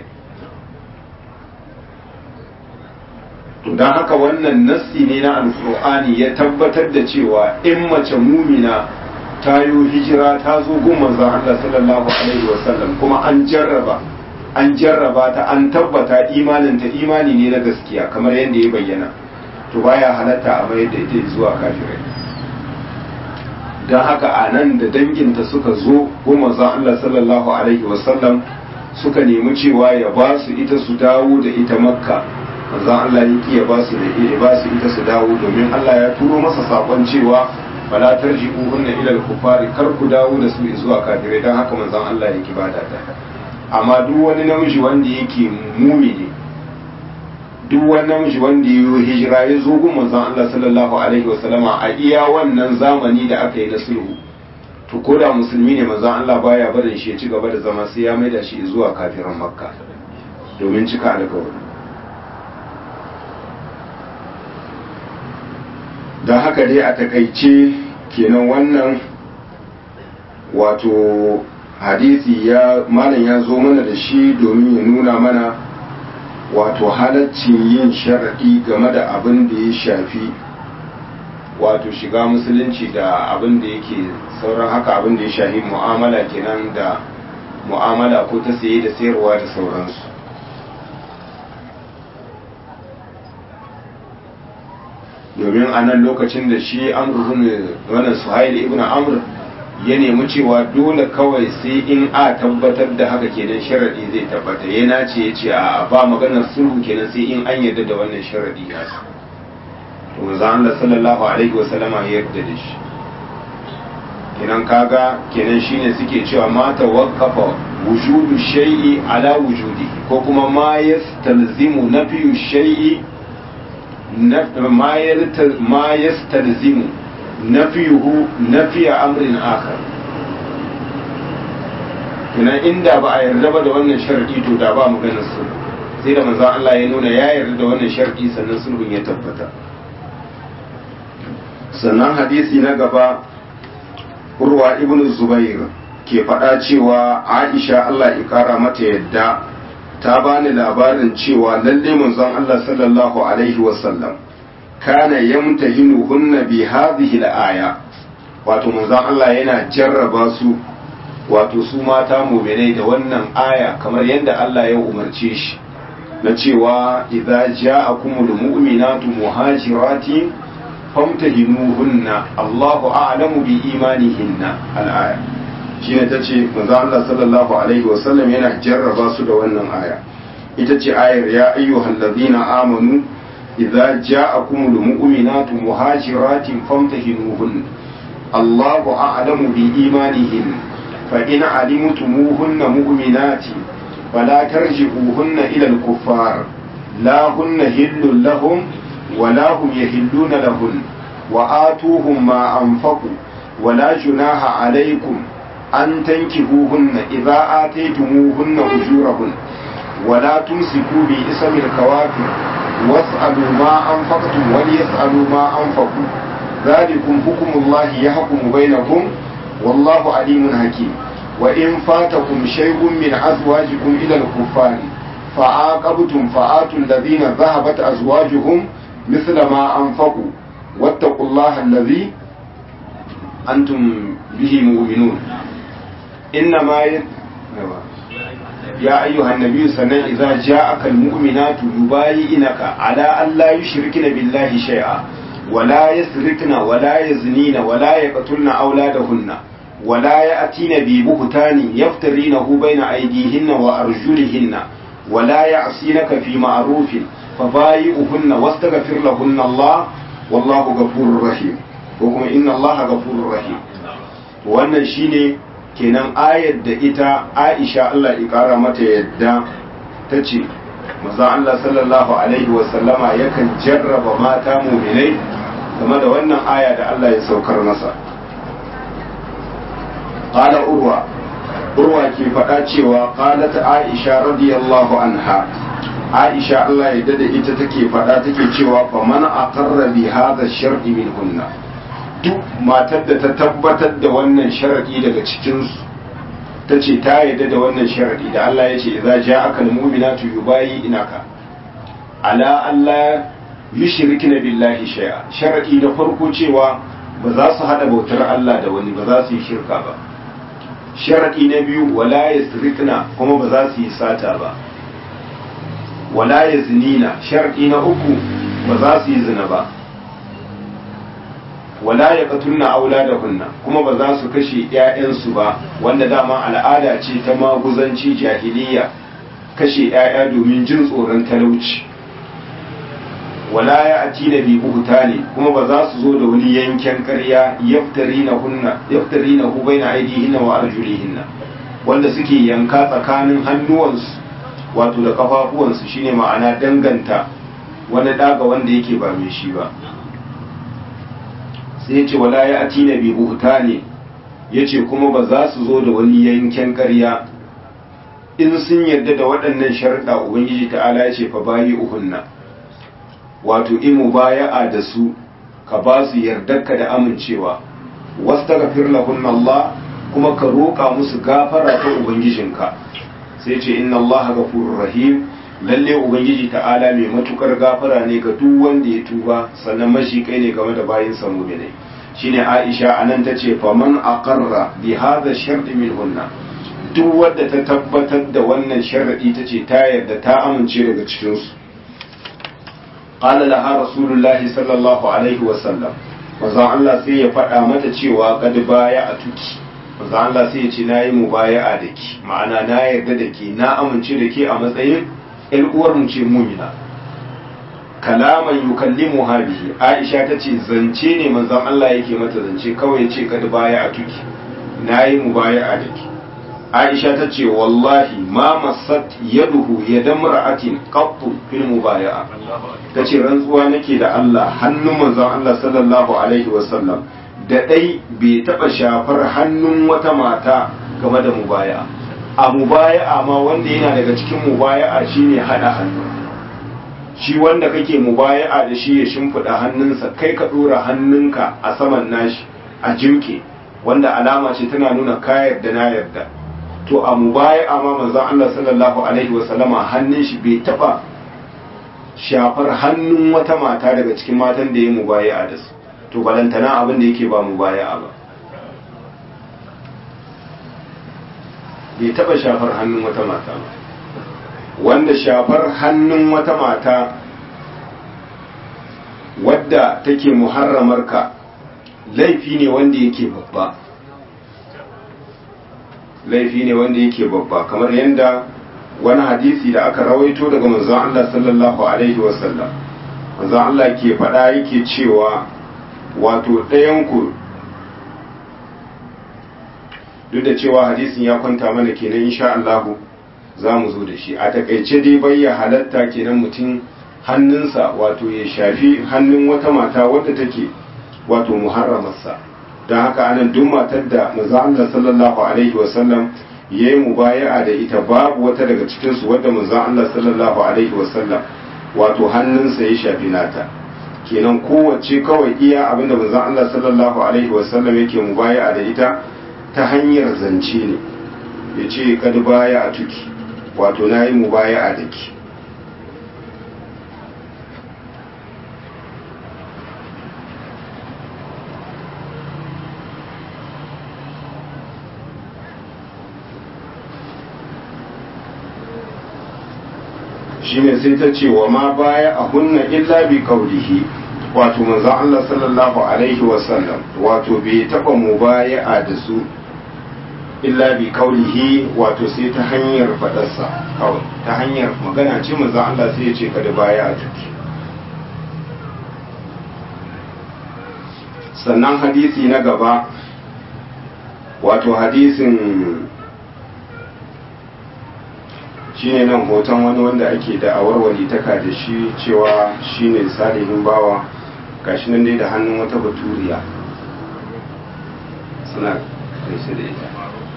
to dan haka wannan nassi ne na alqur'ani ya tabbatar da cewa in mace mumina ta yi hijira ta zo gun manzon Allah sallallahu alaihi wasallam kuma an jarraba an jarraba ta an tabbata imanin ta imani ne na gaskiya kamar yadda ya bayyana to baya halatta a mayar da ita zuwa kafirai don haka a nan da danginta suka zo goma za Allah sallallahu alaihi wasallam suka nemi cewa ya ba su ita su dawo da ita makka manzon Allah ya ki ya ba su da ya ba su ita su dawo domin Allah ya turo masa sakon cewa fala tarji'uhunna ila al-kufari kar ku dawo da su zuwa kafirai don haka manzon Allah ya ki bada ta amma duk wani namiji wanda yake mumini duk wani namiji wanda ya yi hijira ya zo gun manzon Allah sallallahu alaihi wasallama a iya wannan zamani da aka yi na sulhu to ko da musulmi ne manzon Allah baya barin shi ya ci gaba da zama sai ya maida shi zuwa kafiran makka domin cika alkawari don haka dai a takaice kenan wannan wato hadisi ya malam ya zo mana da shi domin ya nuna mana wato halaccin yin sharaɗi game da abin da ya shafi wato shiga musulunci da abin da yake sauran haka abin da ya shafi mu'amala kenan da mu'amala ko ta saye da sayarwa da sauransu domin a nan lokacin da shi amr wannan suhail ibn amr ya nemi cewa dole kawai sai in a tabbatar da haka kenan sharadi zai tabbata ya nace ya ce a ba maganar sulhu kenan sai in an yarda da wannan sharadi na to manzo Allah sallallahu alaihi wasallama ya yarda da shi kenan kaga kenan shine suke cewa ma tawaqqafa wujudu shay'i ala wujudihi ko kuma ma yastalzimu nafiyu shay'i ma yastalzimu nafiyuhu nafiya amrin akhar tunan inda ba a yarda ba da wannan sharadi to da ba maganar sulhu sai da manzon Allah ya nuna ya yarda da wannan sharadi sannan sulhun ya tabbata sannan hadisi na gaba urwa ibn zubair ke faɗa cewa aisha Allah ya kara mata yadda ta bani labarin cewa lalle manzon Allah sallallahu alaihi wasallam kana yamtahinuhunna bi hadhihi al-aya wato manzon Allah yana jarraba su wato su mata mu'minai da wannan aya kamar yadda Allah ya umarce shi na cewa idza ja'akumul mu'minatu muhajiratin famtahinuhunna Allahu a'lamu bi imanihinna al-aya shine tace manzon Allah sallallahu alaihi wasallam yana jarraba su da wannan aya ita ce ayar ya ayyuhallazina amanu إذا جاءكم المؤمنات مهاجرات فامتهنوهن الله أعلم بإيمانهن فإن علمتموهن مؤمنات فلا ترجعوهن إلى الكفار لا هن هل لهم ولا هم يهلون لهن وآتوهم ما أنفقوا ولا جناح عليكم أن تنكهوهن إذا آتيتموهن أجورهن ولا تمسكوا باسم الكوافر واسألوا ما أنفقتم وليسألوا ما أنفقوا ذلكم حكم الله يحكم بينكم والله عليم حكيم وإن فاتكم شيء من أزواجكم إلى الكفار فعاقبتم فآتوا الذين ذهبت أزواجهم مثل ما أنفقوا واتقوا الله الذي أنتم به مؤمنون إنما ي... ya ayyuhan nabiyyu sannan idza ja'aka almu'minatu yubayyinaka ala an la yushrikna billahi shay'a ولا يسرقن ولا يزنين ولا يقتلن أولادهن ولا يأتين ببهتان يفترينه بين أيديهن وأرجلهن ولا يعصينك في معروف فبايئهن واستغفر لهن الله والله غفور رحيم وكما إن الله غفور رحيم wannan shine kenan ayar da ita Aisha Allah ya kara mata yadda ta ce maza Allah sallallahu alaihi wasallama yakan jarraba mata muminai game da wannan aya da Allah ya saukar masa qala urwa urwa ke faɗa cewa qalat Aisha radiyallahu anha Aisha Allah ya dada ita take faɗa take cewa fa man aqarra bi hadha shar'i minhunna duk matar da ta tabbatar da wannan sharadi daga cikin su ta ce ta yarda da wannan sharadi da Allah ya ce idza ja'aka al-mu'minatu yubayi inaka ala Allah yushrikna billahi shay'a sharadi da farko cewa ba za su hada bautar Allah da wani ba za su yi shirka ba sharadi na biyu wala yasrikna kuma ba za su yi sata ba wala yaznina sharadi na uku ba za su yi zina ba wala ya katunna auladahunna kuma ba za su kashe ƴaƴansu ba wanda dama al'ada ce ta maguzanci jahiliya kashe ƴaƴa domin jin tsoron talauci wala ya ati da bi buhutani kuma ba za su zo da wani yanken ƙarya yaftarina hunna yaftarina hu baina aidihinna wa arjulihinna wanda suke yanka tsakanin hannuwansu wato da kafafuwansu shine ma'ana danganta wani daga wanda yake ba mai shi ba sai ya ce wala ya ati na bi buhuta ne ya ce kuma ba za su zo da wani yanken ƙarya in sun yarda da waɗannan sharuɗa ubangiji ta'ala ya ce fa bayi uhunna wato in mubaya'a da su ka ba su yardarka da amincewa wastaghfir lahunna Allah kuma ka roƙa musu gafara ta ubangijinka sai ce inna Allah ghafurur rahim lalle ubangiji ta'ala mai matukar gafara ne ga duk wanda ya tuba sannan mashi kai ne game da bayin sa mu'minai shine Aisha anan tace faman aqarra bi hadha shar'i minhunna duk wanda ta tabbatar da wannan sharadi tace ta yarda ta amince daga cikin su qala laha rasulullahi sallallahu alaihi wa sallam manzo Allah sai ya faɗa mata cewa kad baya a tuki manzo Allah sai ya ce nayi mubaya'a da ki ma'ana na yarda da ke na amince da ke a matsayin ‘yan uwarmu ce mumina kalaman yukallimu bihi aisha ta ce zance ne manzon Allah yake mata zance kawai ce kad baya a tuki na yi mu baya a daki aisha ta ce wallahi ma masat yaduhu yadan ra'atin qattu fil mubaya'a ta ce rantsuwa nake da Allah hannun manzon Allah sallallahu alaihi wasallam da dai bai taba shafar hannun wata mata game da mubaya'a a mubaya'a ma wanda yana daga cikin mubaya'a shine hada hannu shi wanda kake mubaya'a da shi ya shimfiɗa hannunsa kai ka ɗora hannunka a saman nashi a jimke wanda alama ce tana nuna ka yarda na yarda to a mubaya'a ma manzon Allah sallallahu alaihi wa sallama hannun shi bai taba shafar hannun wata mata daga cikin matan da ya mubaya'a da su to balantana abin da yake ba mubaya'a ba bai taba shafar hannun wata mata ba wanda shafar hannun wata mata wadda take muharramarka laifi ne wanda yake babba laifi ne wanda yake babba kamar yadda wani hadisi da aka rawaito daga manzon Allah sallallahu alaihi wasallam manzon Allah ke faɗa yake cewa wato ɗayanku duk da cewa hadisin ya kwanta mana kenan insha Allahu za mu zo da shi a takaice dai bayya halatta kenan mutum hannunsa wato ya shafi hannun wata mata wadda take wato muharramarsa don haka anan duk matar da manzo Allah sallallahu alaihi wasallam ya yi mubaya'a da ita babu wata daga cikin su wadda manzo Allah sallallahu alaihi wasallam wato hannunsa ya shafi nata kenan kowace kawai iya abinda manzo Allah sallallahu alaihi wasallam yake mubaya'a da ita ta hanyar zance ne ya ce kad baya a tuki wato na yi mu baya a daki shine sai ta ce wa ma baya a hunna illa bi qawlihi wato manzon Allah sallallahu alaihi wasallam wato bai taba mubaya'a da su illa bi qawlihi wato sai ta hanyar fadarsa kawai ta hanyar magana ce manzon Allah sai ya ce kada baya a tuki sannan hadisi na gaba wato hadisin shine nan hoton wani wanda ake da awarwali taka da shi cewa shine salihin bawa gashi nan dai da hannun wata baturiya suna gaishe da ita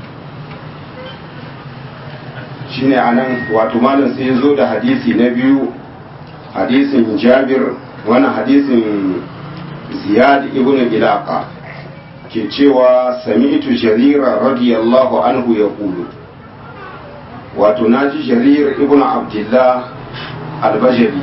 shine a nan wato malam sai zo da hadisi na biyu hadisin jabir wannan hadisin ziyad ibn ilaqa ke cewa sami'tu jarira radiyallahu anhu ya kulu wato naji jarir ibn abdullah albajali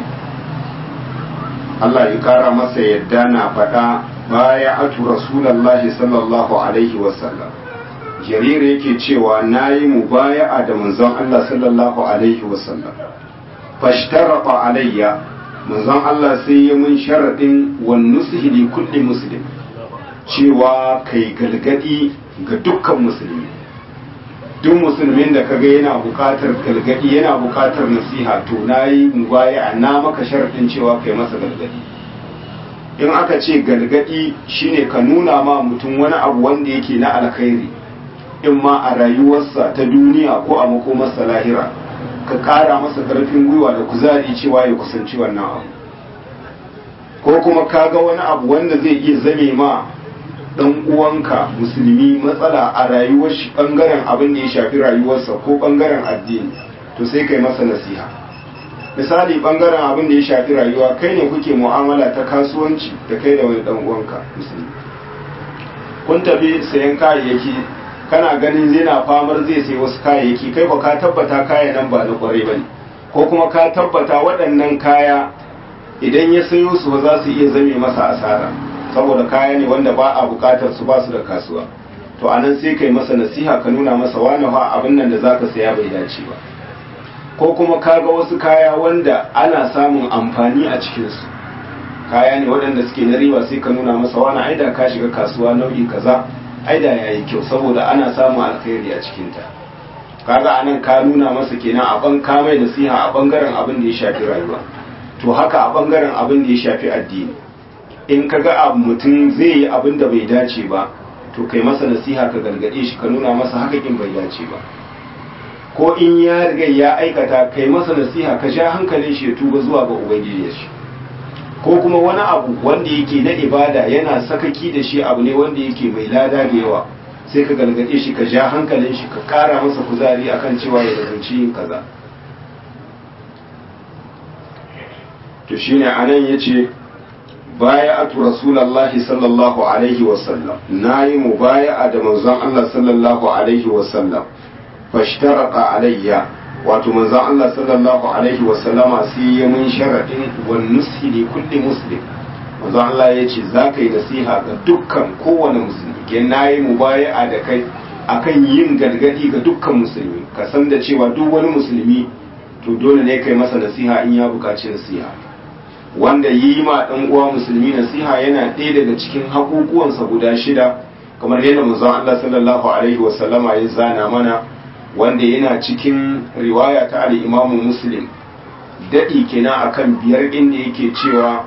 Allah ya kara masa yadda na faɗa baya atu rasulallahi sallallahu alaihi wasallam jarir yake cewa nayi mubaya'a da manzon Allah sallallahu alaihi wasallam fashtarata alayya manzon Allah sai ya mun sharaɗin wan nusihi li kulli muslim cewa kai galgadi ga dukkan musulmi duk musulmin da kaga yana buƙatar galgadi yana buƙatar nasiha to nayi mubaya na maka sharaɗin cewa kai masa galgadi in aka ce galgadi shine ka nuna ma mutum wani abu wanda yake na alkhairi in ma a rayuwarsa ta duniya ko a makomarsa lahira ka ƙara masa ƙarfin gwiwa da kuzari cewa ya kusanci wannan abu ko kuma ka ga wani abu wanda zai iya zame ma ɗan uwanka musulmi matsala a rayuwar shi ɓangaren abin da ya shafi rayuwarsa ko ɓangaren addini to sai kai masa nasiha misali ɓangaren abin da ya shafi rayuwa kai ne kuke mu'amala ta kasuwanci da kai da wani ɗan uwanka musulmi kun tafi sayan kayayyaki kana ganin zai na famar zai sai wasu kayayyaki kai ba ka tabbata kaya nan ba na kwarai ba ne ko kuma ka tabbata waɗannan kaya idan ya sayo su ba za su iya zame masa asara saboda kaya ne wanda ba a buƙatar su ba su da kasuwa to anan sai kai masa nasiha ka nuna masa wani fa abin nan da zaka saya bai dace ba ko kuma ka ga wasu kaya wanda ana samun amfani a cikinsu kaya ne waɗanda suke na riba sai ka nuna masa wani aida ka shiga kasuwa nau'i kaza aida ya yi kyau saboda ana samun alkhairi a cikinta kaga anan ka nuna masa kenan a ban ka mai nasiha a bangaren abin da ya shafi rayuwa to haka a bangaren abin da ya shafi addini in ka ga abu mutum zai yi abin da bai dace ba to kai masa nasiha ka gargaɗe shi ka nuna masa haka kin bai dace ba ko in ya riga ya aikata kai masa nasiha ka sha hankalin shi ya tuba zuwa ga ubangiji shi ko kuma wani abu wanda yake na ibada yana sakaki da shi abu ne wanda yake mai lada da yawa sai ka gargaɗe shi ka ja hankalin shi ka ƙara masa kuzari akan cewa ya zanci yin kaza to shine anan yace baya'atu rasulullahi sallallahu alaihi wasallam nayi mubaya'a da manzon Allah sallallahu alaihi wasallam fashtarata alayya wato manzon Allah sallallahu alaihi wasallama sai ya mun sharadin wan nushi li kulli muslim manzon Allah ya ce za ka yi nasiha ga dukkan kowane musulmi ke nayi mubaya'a da kai akan yin gargadi ga dukkan musulmi ka san da cewa duk wani musulmi to dole ne kai masa nasiha in ya buƙaci nasiha wanda yi ma ɗan uwa musulmi nasiha yana ɗaya daga cikin haƙuƙuwansa guda shida kamar yadda manzon Allah sallallahu alaihi wasallama ya zana mana wanda yana cikin riwaya ta al-Imam Muslim dadi kenan akan biyar inda yake cewa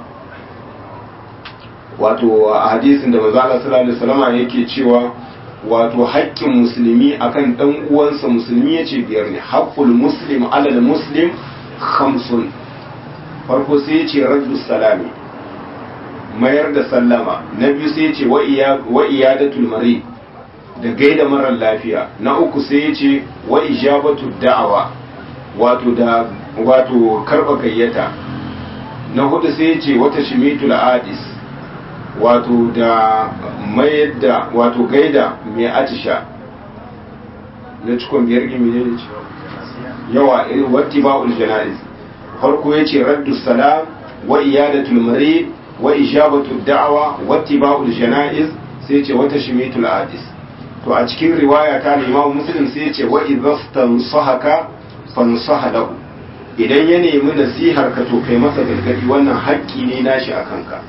wato a hadisin da manzon Allah sallallahu alaihi wasallama yake cewa wato haƙƙin musulmi akan ɗan uwansa musulmi yace biyar ne haqqul muslim alal muslim khamsun farko sai ya ce raddu salami mayar da sallama na biyu sai ya ce wa iyadatul mari da gaida marar lafiya na uku sai ya ce wa ijabatu da'awa wato da wato karba gayyata na hudu sai ya ce wata shimitul adis wato da mayar da wato gaida mai atisha na cikon biyar gimi ne yawa wati ba'ul jana'iz farko ya ce raddu salam wa iyadatul marid wa ijabatu da'wa wa tiba'ul janaiz sai ce wata shimitul adis to a cikin riwaya ta Imam Muslim sai ce wa idza stansahaka fansaha lahu idan ya nemi nasihar ka to kai masa gargadi wannan haƙƙi ne nashi a kanka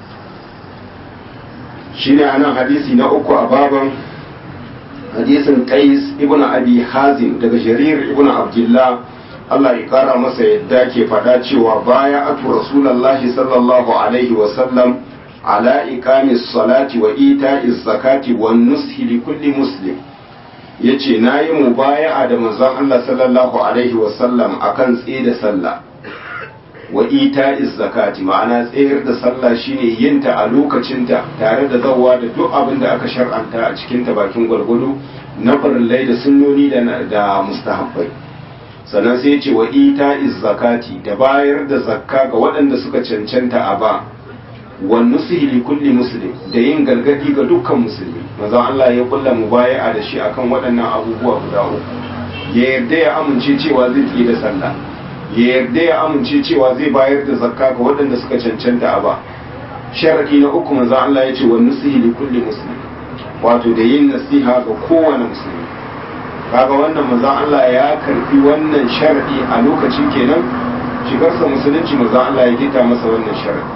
shine anan hadisi na uku a baban hadisin qais ibnu abi hazim daga jarir ibnu abdullah Allah ya kara masa yadda ke faɗa cewa baya atu rasulullahi sallallahu alaihi wa sallam ala iqamis salati wa ita'iz zakati wan nushi li kulli muslim yace nayi mubaya'a da manzon Allah sallallahu alaihi wa sallam akan tsaye da sallah wa ita'iz zakati ma'ana tsayar da sallah shine yinta a lokacinta tare da zawwa da duk abin da aka shar'anta a cikin ta bakin gwargwado na farillai da sunnoni da da mustahabbai sannan sai ce wa ita'iz zakati da bayar da zakka ga waɗanda suka cancanta a ba wa nusihi li kulli muslim da yin gargadi ga dukkan musulmi manzon Allah ya kulla mubaya'a da shi akan waɗannan abubuwa guda uku ya yarda ya amince cewa zai tsaye da sallah ya yarda ya amince cewa zai bayar da zakka ga waɗanda suka cancanta a ba sharadi na uku manzo Allah ya ce wa nusihi li kulli muslim wato da yin nasiha ga kowane musulmi kaga wannan manzo Allah ya karbi wannan sharadi a lokacin kenan shigarsa musulunci manzo Allah ya gita masa wannan sharadi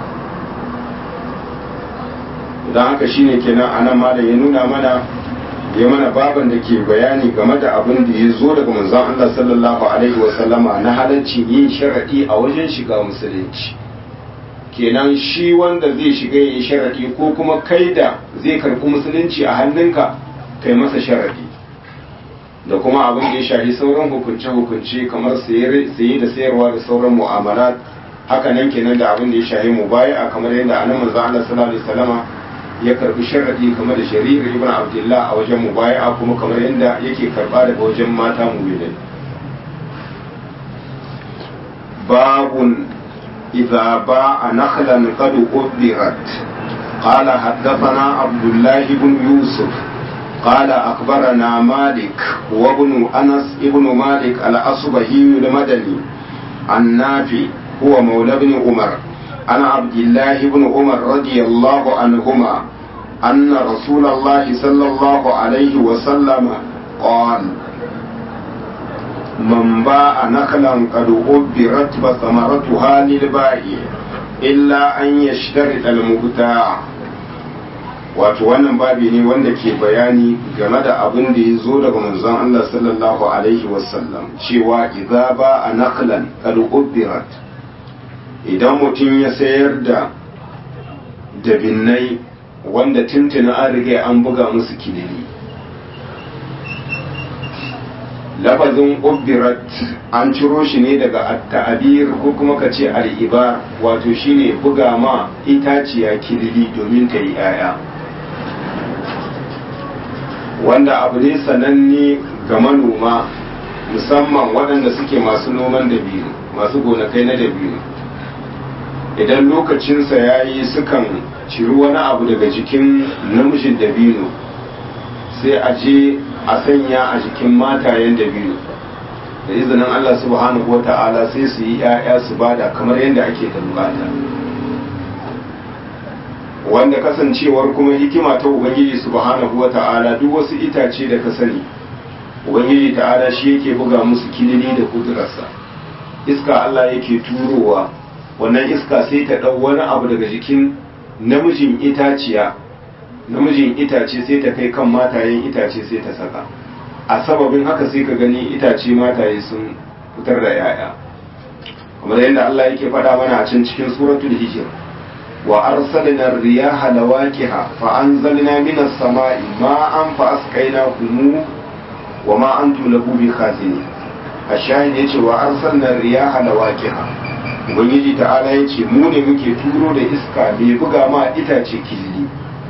dan haka shine kenan anan ma da ya nuna mana ya mana baban da ke bayani game da abin da ya zo daga manzon Allah sallallahu alaihi wasallama na halaccin yin sharadi a wajen shiga musulunci kenan shi wanda zai shiga yin sharadi ko kuma kai da zai karɓi musulunci a hannunka kai masa sharadi da kuma abin da ya shafi sauran hukunce-hukunce kamar saye da sayarwa da sauran mu'amalat haka nan kenan da abin da ya shafi mubaya kamar yadda anan manzon Allah sallallahu alaihi wasallama ya karbi sharadi kamar da shari'ar ibn abdullah a wajen mubaya'a kuma kamar yadda yake karba daga wajen mata mu'minai babun idza ba'a nakhlan qad ubirat قال حدثنا عبد الله بن يوسف قال أخبرنا مالك وابن أنس ابن مالك الأصبهي المدني النافي هو مولى بن عمر عن عبد الله بن عمر رضي الله عنهما أن رسول الله صلى الله عليه وسلم قال من باع نخلا قد أبرت فثمرتها للبائع إلا أن يشترط المبتاع wato wannan babi ne wanda ke bayani game da abin da ya zo daga manzon Allah sallallahu alaihi wasallam cewa idza ba a naklan qad ubbirat idan mutum ya sayar da dabinnai wanda tuntuna an riga an buga musu kilili lafazin ubbirat an ciro shi ne daga ta'abir ko kuma ka ce al'ibar wato shine buga ma itaciya kilili domin ta yi 'ya'ya wanda abu ne sananne ga manoma musamman waɗanda suke masu noman dabino masu gonakai na dabino idan lokacinsa ya yi sukan ciri wani abu daga jikin namijin dabino sai a je a sanya a jikin matayen dabino da izinin Allah subhanahu wa ta'ala sai su yi 'ya'ya su bada kamar yadda ake da bukata wanda kasancewar kuma hikima ta ubangiji subhanahu wa ta'ala duk wasu itace da ka sani ubangiji ta'ala shi yake buga musu kilili da kudurarsa iska Allah yake turowa wannan iska sai ta ɗau wani abu daga jikin namijin itaciya namijin itace sai ta kai kan matayen itace sai ta saka a sababin haka sai ka gani itace mataye sun fitar da yaya kamar yadda Allah yake faɗa mana a can cikin suratul hijr wa arsalna riyaha lawaqiha fa anzalna minas sama'i ma'an fa asqaynakum wa ma antum lahu bikhazinin ashahid yace wa arsalna riyaha lawaqiha ubangiji ta'ala yace mu ne muke turo da iska mai buga ma itace kilili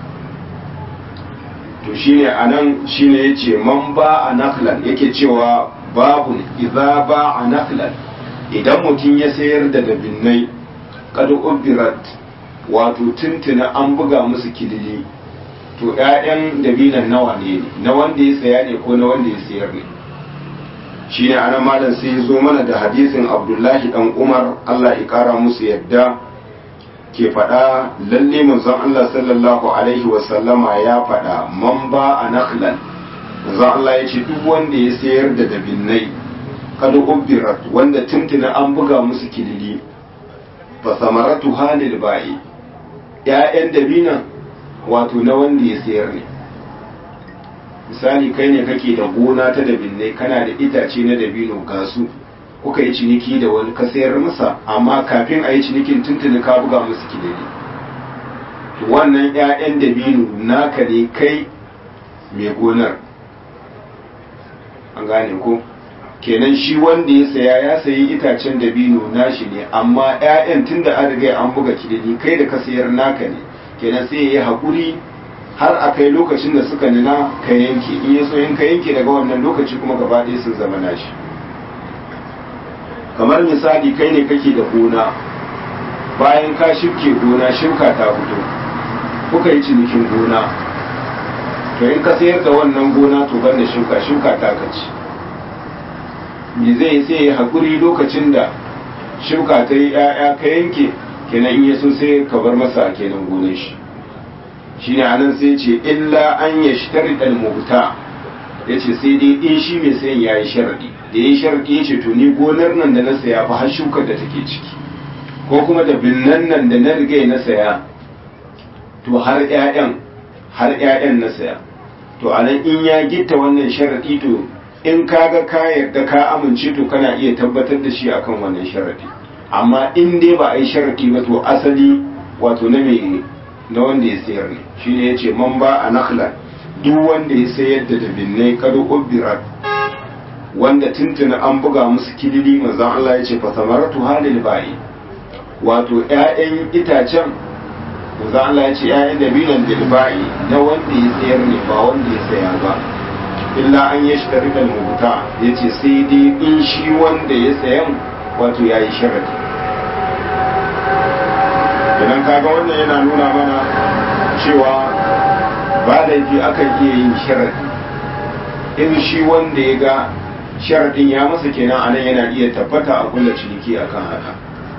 to shine anan shine yace man ba a naklan yake cewa babu idza ba a naklan idan mutum ya sayar da dabinnai kad ubirat wato tuntuna an buga musu kilili to ƴaƴan dabinan nawa ne na wanda ya saya ne ko na wanda ya sayar ne shine anan malam sai ya zo mana da hadisin abdullahi dan umar allah ya kara musu yadda ke faɗa lalle manzon allah sallallahu alaihi wasallama ya faɗa man ba a naklan manzon allah ya ce duk wanda ya sayar da dabinnai kada ubbirat wanda tuntuna an buga musu kilili fa samaratu halil ba'i ‘ya'yan dabinan wato na wanda ya sayar ne misali kai ne kake da gona ta dabinai kana da itace na dabino gasu kuka yi ciniki da wani ka sayar masa amma kafin a yi cinikin tuntuni ka buga musu kilili wannan ‘ya'yan dabino naka ne kai mai gonar an gane ko kenan shi wanda ya saya ya sayi itacen dabino nashi ne amma 'ya'yan tun da an riga an buga kilili kai da ka sayar naka ne kenan sai ya yi haƙuri har a kai lokacin da suka nuna ka yanke in ya so in ka yanke daga wannan lokaci kuma gaba ɗaya sun zama nashi kamar misali kai ne kake da gona bayan ka shirke gona shirka ta fito kuka yi cinikin gona to in ka sayar da wannan gona to ban da shuka shuka ta kaci me zai sai ya haƙuri lokacin da shuka ta yi ‘ya'ya ka yanke kenan in ya so sai ka bar masa kenan gonar shi shi ne anan sai ce illa an ya shi ɗan mabuta ya ce sai dai in shi mai sayan ya yi sharaɗi da ya yi sharaɗi ya ce to ni gonar nan da na saya fa har shukar da take ciki ko kuma da binnan nan da na riga na saya to har ‘ya'yan har ‘ya'yan na saya to anan in ya gitta wannan sharaɗi to in ka ga ka yarda ka amince to kana iya tabbatar da shi akan wannan sharaɗi amma in dai ba a yi sharaɗi ba to asali wato na mai na wanda ya sayar ne shine ya ce man ba a nakhla duk wanda ya sayar da dabinnai kado ubirat wanda tuntuna an buga musu kilili manzon Allah ya ce fa samaratu halil ba'i wato ƴaƴan itacen manzon Allah ya ce ƴaƴan dabinan bil ba'i na wanda ya sayar ne ba wanda ya saya ba illa an ya shi tarikal mubuta ya ce sai dai in shi wanda ya sayan wato ya yi sharadi idan kaga wannan yana nuna mana cewa ba laifi akan iya yin sharadi in shi wanda ya ga sharadin ya masa kenan anan yana iya tabbata a kulla ciniki akan haka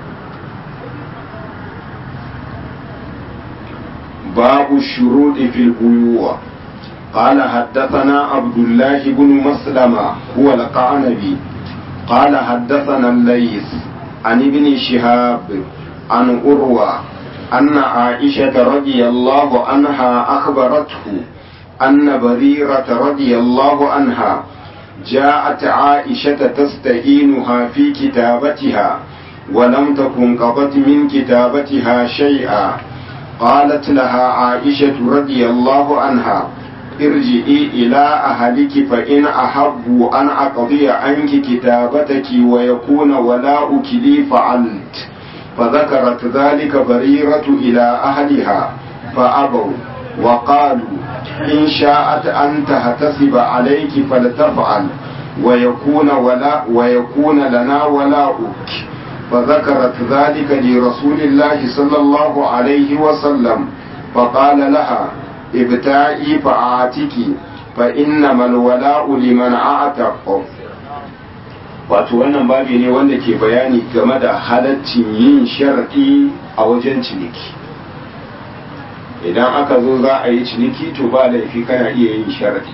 babu shuruɗi fil buyuwa قال حدثنا عبد الله بن مسلمة هو القعنبي قال حدثنا الليث عن ابن شهاب عن أروى أن عائشة رضي الله عنها أخبرته أن بريرة رضي الله عنها جاءت عائشة تستعينها في كتابتها ولم تكن قضت من كتابتها شيئا قالت لها عائشة رضي الله عنها ارجئي إلى أهلك فإن أحبوا أن أقضي عنك كتابتك ويكون ولاؤك لي فعلت فذكرت ذلك بريرة إلى أهلها فأبوا وقالوا إن شاءت أن تحتسب عليك فلتفعل ويكون ولا ويكون لنا ولاؤك فذكرت ذلك لرسول الله صلى الله عليه وسلم فقال لها ابتعي فأعتكي فإنما الولاء لمن أعتق wato wannan babi ne wanda ke bayani game da halaccin yin sharɗi a wajen ciniki idan aka zo za a yi ciniki to ba laifi kana iya yin sharɗi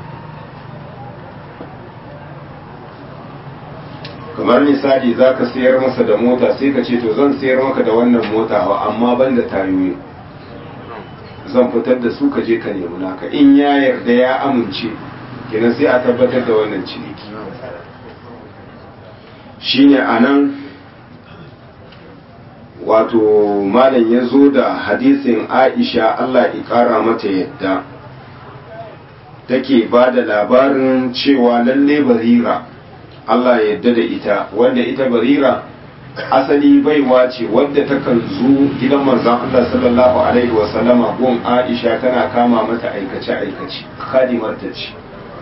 kamar misali za ka sayar masa da mota sai ka ce to zan sayar maka da wannan mota amma ban da tayoyi zan fitar da su ka je ka nemi naka in ya yarda ya amince kenan sai a tabbatar da wannan ciniki shine a nan wato malam ya zo da hadisin aisha allah ƙara mata yadda take ba da labarin cewa lalle barira allah yadda da ita wanda ita barira asali baiwa ce wadda takan zo gidan manzon Allah sallallahu alaihi wa sallama gun Aisha tana kama mata aikace aikace kadimar ta ce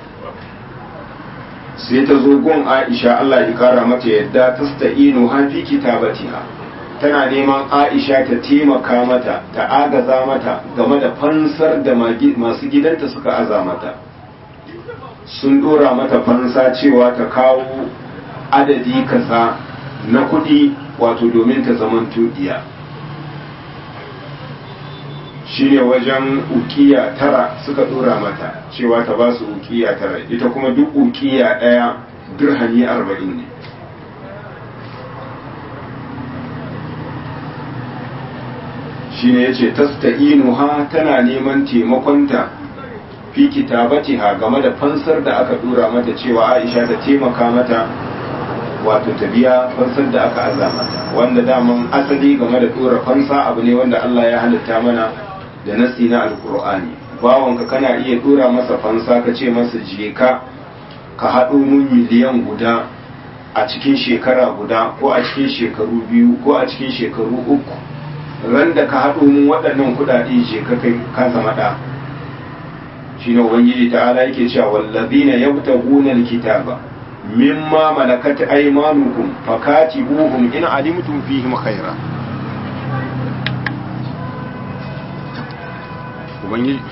sai ta zo gun Aisha Allah ya kara mata yadda tasta'inu ha fi kitabatiha tana neman Aisha ta taimaka mata ta agaza mata game da fansar da masu gidanta suka aza mata sun dora mata fansa cewa ta kawo adadi kaza na kuɗi wato domin ta zaman tuɗiya shi ne wajen ukiya tara suka ɗora mata cewa ta ba su ukiya tara ita kuma duk ukiya ɗaya dirhami arba'in ne shi ne ya ce tasta'inuha tana neman taimakonta fi kitabatiha game da fansar da aka dura mata cewa aisha ta taimaka mata wato ta biya fansar da aka aza mata wanda daman asali game da dora fansa abu ne wanda Allah ya halitta mana da nasi na alkur'ani bawanka kana iya dora masa fansa ka ce masa je ka ka haɗo mun miliyan guda a cikin shekara guda ko a cikin shekaru biyu ko a cikin shekaru uku ran da ka haɗo mun waɗannan kuɗaɗe je ka kai ka zama ɗa shine ubangiji ta'ala yake cewa wallazina yabtaguna alkitaba mimma malakat aymanukum fakatibuhum in alimtum fihim khaira ubangiji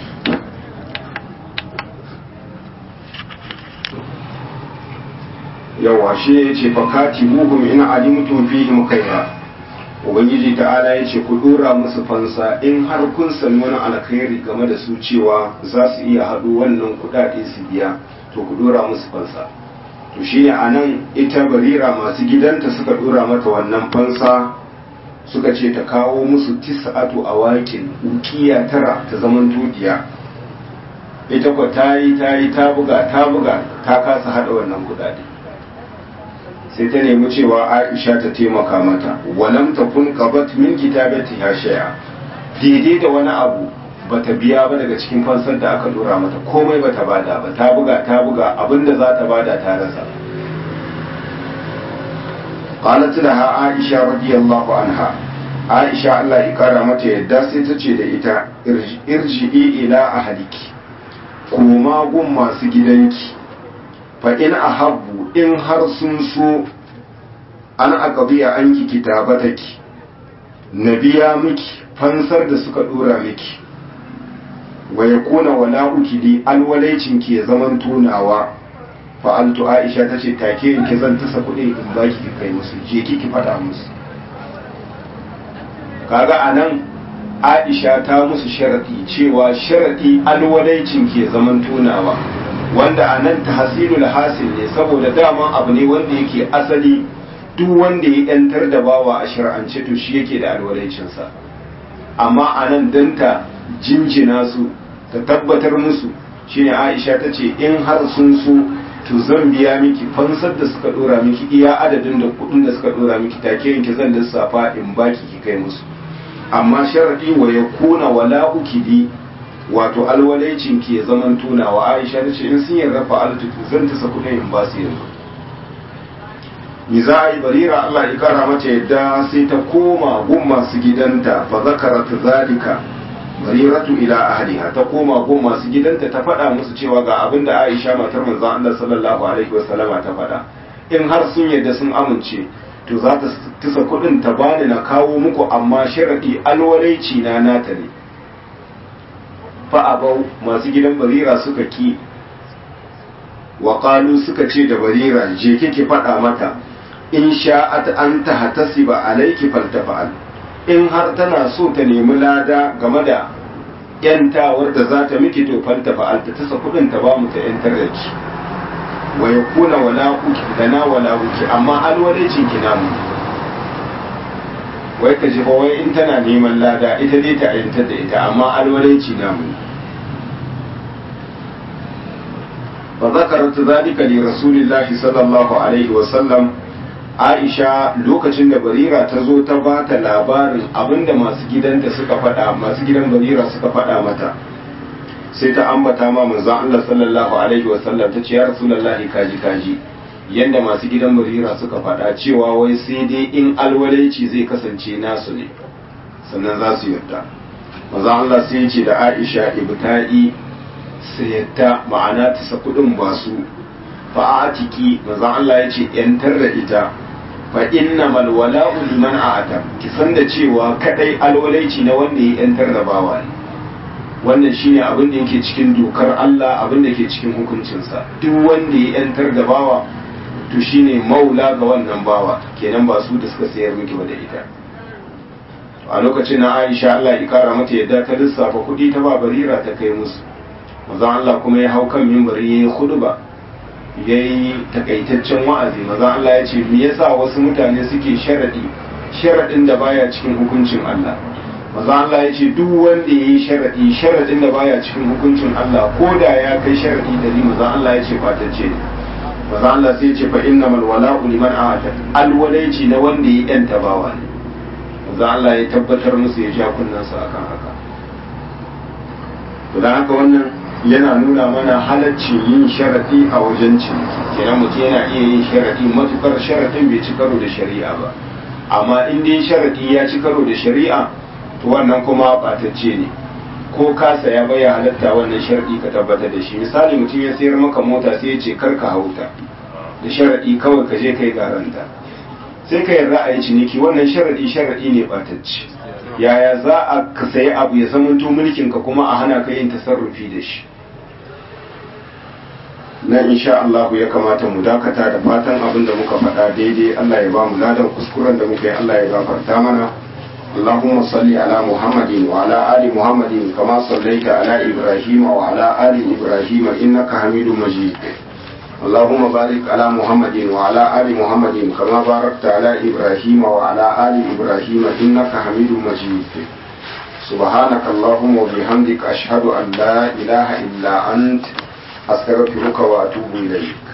yawa shi ya ce fakatibuhum in alimtum fihim khaira ubangiji ta'ala ya ce ku dora musu fansa in har kun sami wani alkhairi game da su cewa za su iya haɗu wannan kuɗaɗe su biya to ku dora musu fansa to shi ne a nan ita barira masu gidanta suka dora mata wannan fansa suka ce ta kawo musu tis'atu a wakin ukiya tara ta zaman tudiya ita kwa ta yi ta yi ta buga ta buga ta kasa haɗa wannan kuɗaɗe sai ta nemi cewa aisha ta taimaka mata walam ta kun qabat min kitabati ha shay'a daidai da wani abu bata biya ba daga cikin fansar da aka dora mata komai bata bada ba ta buga ta buga abinda za ta bada ta rasa qalat laha aisha radiyallahu anha aisha Allah ya kara mata yadda sai ta ce da ita irji'i ila ahliki koma gun masu gidanki fa in ahabbu in har sun so an aqdiya anki kitabataki na biya miki fansar da suka dora miki wa yakuna wala'uki li alwalaicin ki ya zaman tunawa fa'altu aisha tace take in ki zan tasa kuɗi in baki ki kai musu je ki ki fada musu kaga anan aisha ta musu sharadi cewa sharadi alwalaicin ki ya zaman tunawa wanda a nan tahsilul hasil ne saboda dama abu ne wanda yake asali duk wanda ya yantar da bawa a shar'ance to shi yake da alwalancinsa amma a nan danta jinjina su ta tabbatar musu shine Aisha ta ce in har sun so to zan biya miki fansar da suka dora miki iya adadin da kudin da suka dora miki take yanki zan lissafa in baki ki kai musu amma sharadi wa yakuna wala ukidi wato alwalaicin ke zaman tunawa aisha ta ce in sun yarda fa'altu zan tasa kuɗin in ba su yanzu mi za a yi barira Allah ya kara mata yadda sai ta koma gun masu gidanta fa zakarat zalika bariratu ila ahliha ta koma gun masu gidanta ta faɗa musu cewa ga abin da Aisha matar manzon Allah sallallahu alaihi wasallama ta faɗa in har sun yarda sun amince to za ta tisa kuɗin ta bani na kawo muku amma sharadi alwalaici na nata ne fa'abau masu gidan barira suka ki wa suka ce da barira je kike faɗa mata in sha'at an ta hatasiba alaiki faltafa'al in har tana so ta nemi lada game da yantawar da za ta miki to faltafa'al ta tasa kudin ta ba mu ta yantar da ki wa yakuna wala uki dana wala uki amma alwalaicin ki namu wai ka ji wai in tana neman lada ita dai ta yantar da ita amma alwalaici namu fa zakarat zalika li rasulillahi sallallahu alaihi wa sallam Aisha lokacin da Barira ta zo ta ba ta labarin abinda masu gidanta suka faɗa masu gidan Barira suka faɗa mata sai ta ambata ma manzon Allah sallallahu alaihi wa sallam ta ce ya rasulullahi kaji kaji yanda masu gidan Barira suka faɗa cewa wai sai dai in alwalaici zai kasance nasu ne sannan za su yarda manzon Allah sai ya ce da Aisha ibta'i sayatta ma'ana ta sa kudin ba su fa'atiki manzon Allah ya ce yantar da ita fa innamal wala'u liman a'ata ki san da cewa kadai alwalaici na wanda ya yantar da bawa ne wannan shine abin da yake cikin dokar Allah abin da yake cikin hukuncinsa duk wanda ya yantar da bawa to shine maula ga wannan bawa kenan ba su da suka sayar miki ba da ita a lokacin na Aisha Allah ya kara mata yadda ta lissafa kuɗi ta ba barira ta kai musu manzon Allah kuma ya hau kan mimbari ya yi khutba ya yi takaitaccen wa'azi maza Allah ya ce me yasa wasu mutane suke sharaɗi sharaɗin da baya cikin hukuncin Allah maza Allah ya ce duk wanda ya yi sharaɗi sharaɗin da baya cikin hukuncin Allah ko da ya kai sharaɗi dari maza Allah ya ce fatacce ne maza Allah sai ya ce fa innamal wala'u liman ahata alwalaici na wanda ya yanta bawa ne maza Allah ya tabbatar musu ya ja kunnansa akan haka to dan haka wannan yana nuna mana halaccin yin sharaɗi a wajen ciniki kenan mutum yana iya yin sharaɗi matukar sharaɗin bai ci karo da shari'a ba amma in dai sharaɗi ya ci karo da shari'a to wannan kuma ɓatacce ne ko ka saya bai halatta wannan sharaɗi ka tabbatar da shi misali mutum ya sayar maka mota sai ya ce kar ka hauta da sharaɗi kawai ka je kai garanta sai ka yarda a yi ciniki wannan sharaɗi sharaɗi ne ɓatacce yaya za a ka sayi abu ya zamanto mulkin ka kuma a hana ka yin tasarrufi da shi nan insha Allah ya kamata mu dakata da fatan abin da muka faɗa daidai Allah ya ba mu ladan kuskuren da muka yi Allah ya gafarta mana اللهم صل على محمد وعلى آل محمد كما صليت على إبراهيم وعلى آل إبراهيم إنك حميد مجيد اللهم بارك على محمد وعلى آل محمد كما باركت على إبراهيم وعلى آل إبراهيم إنك حميد مجيد سبحانك اللهم وبحمدك أشهد أن لا إله إلا أنت أستغفرك وأتوب إليك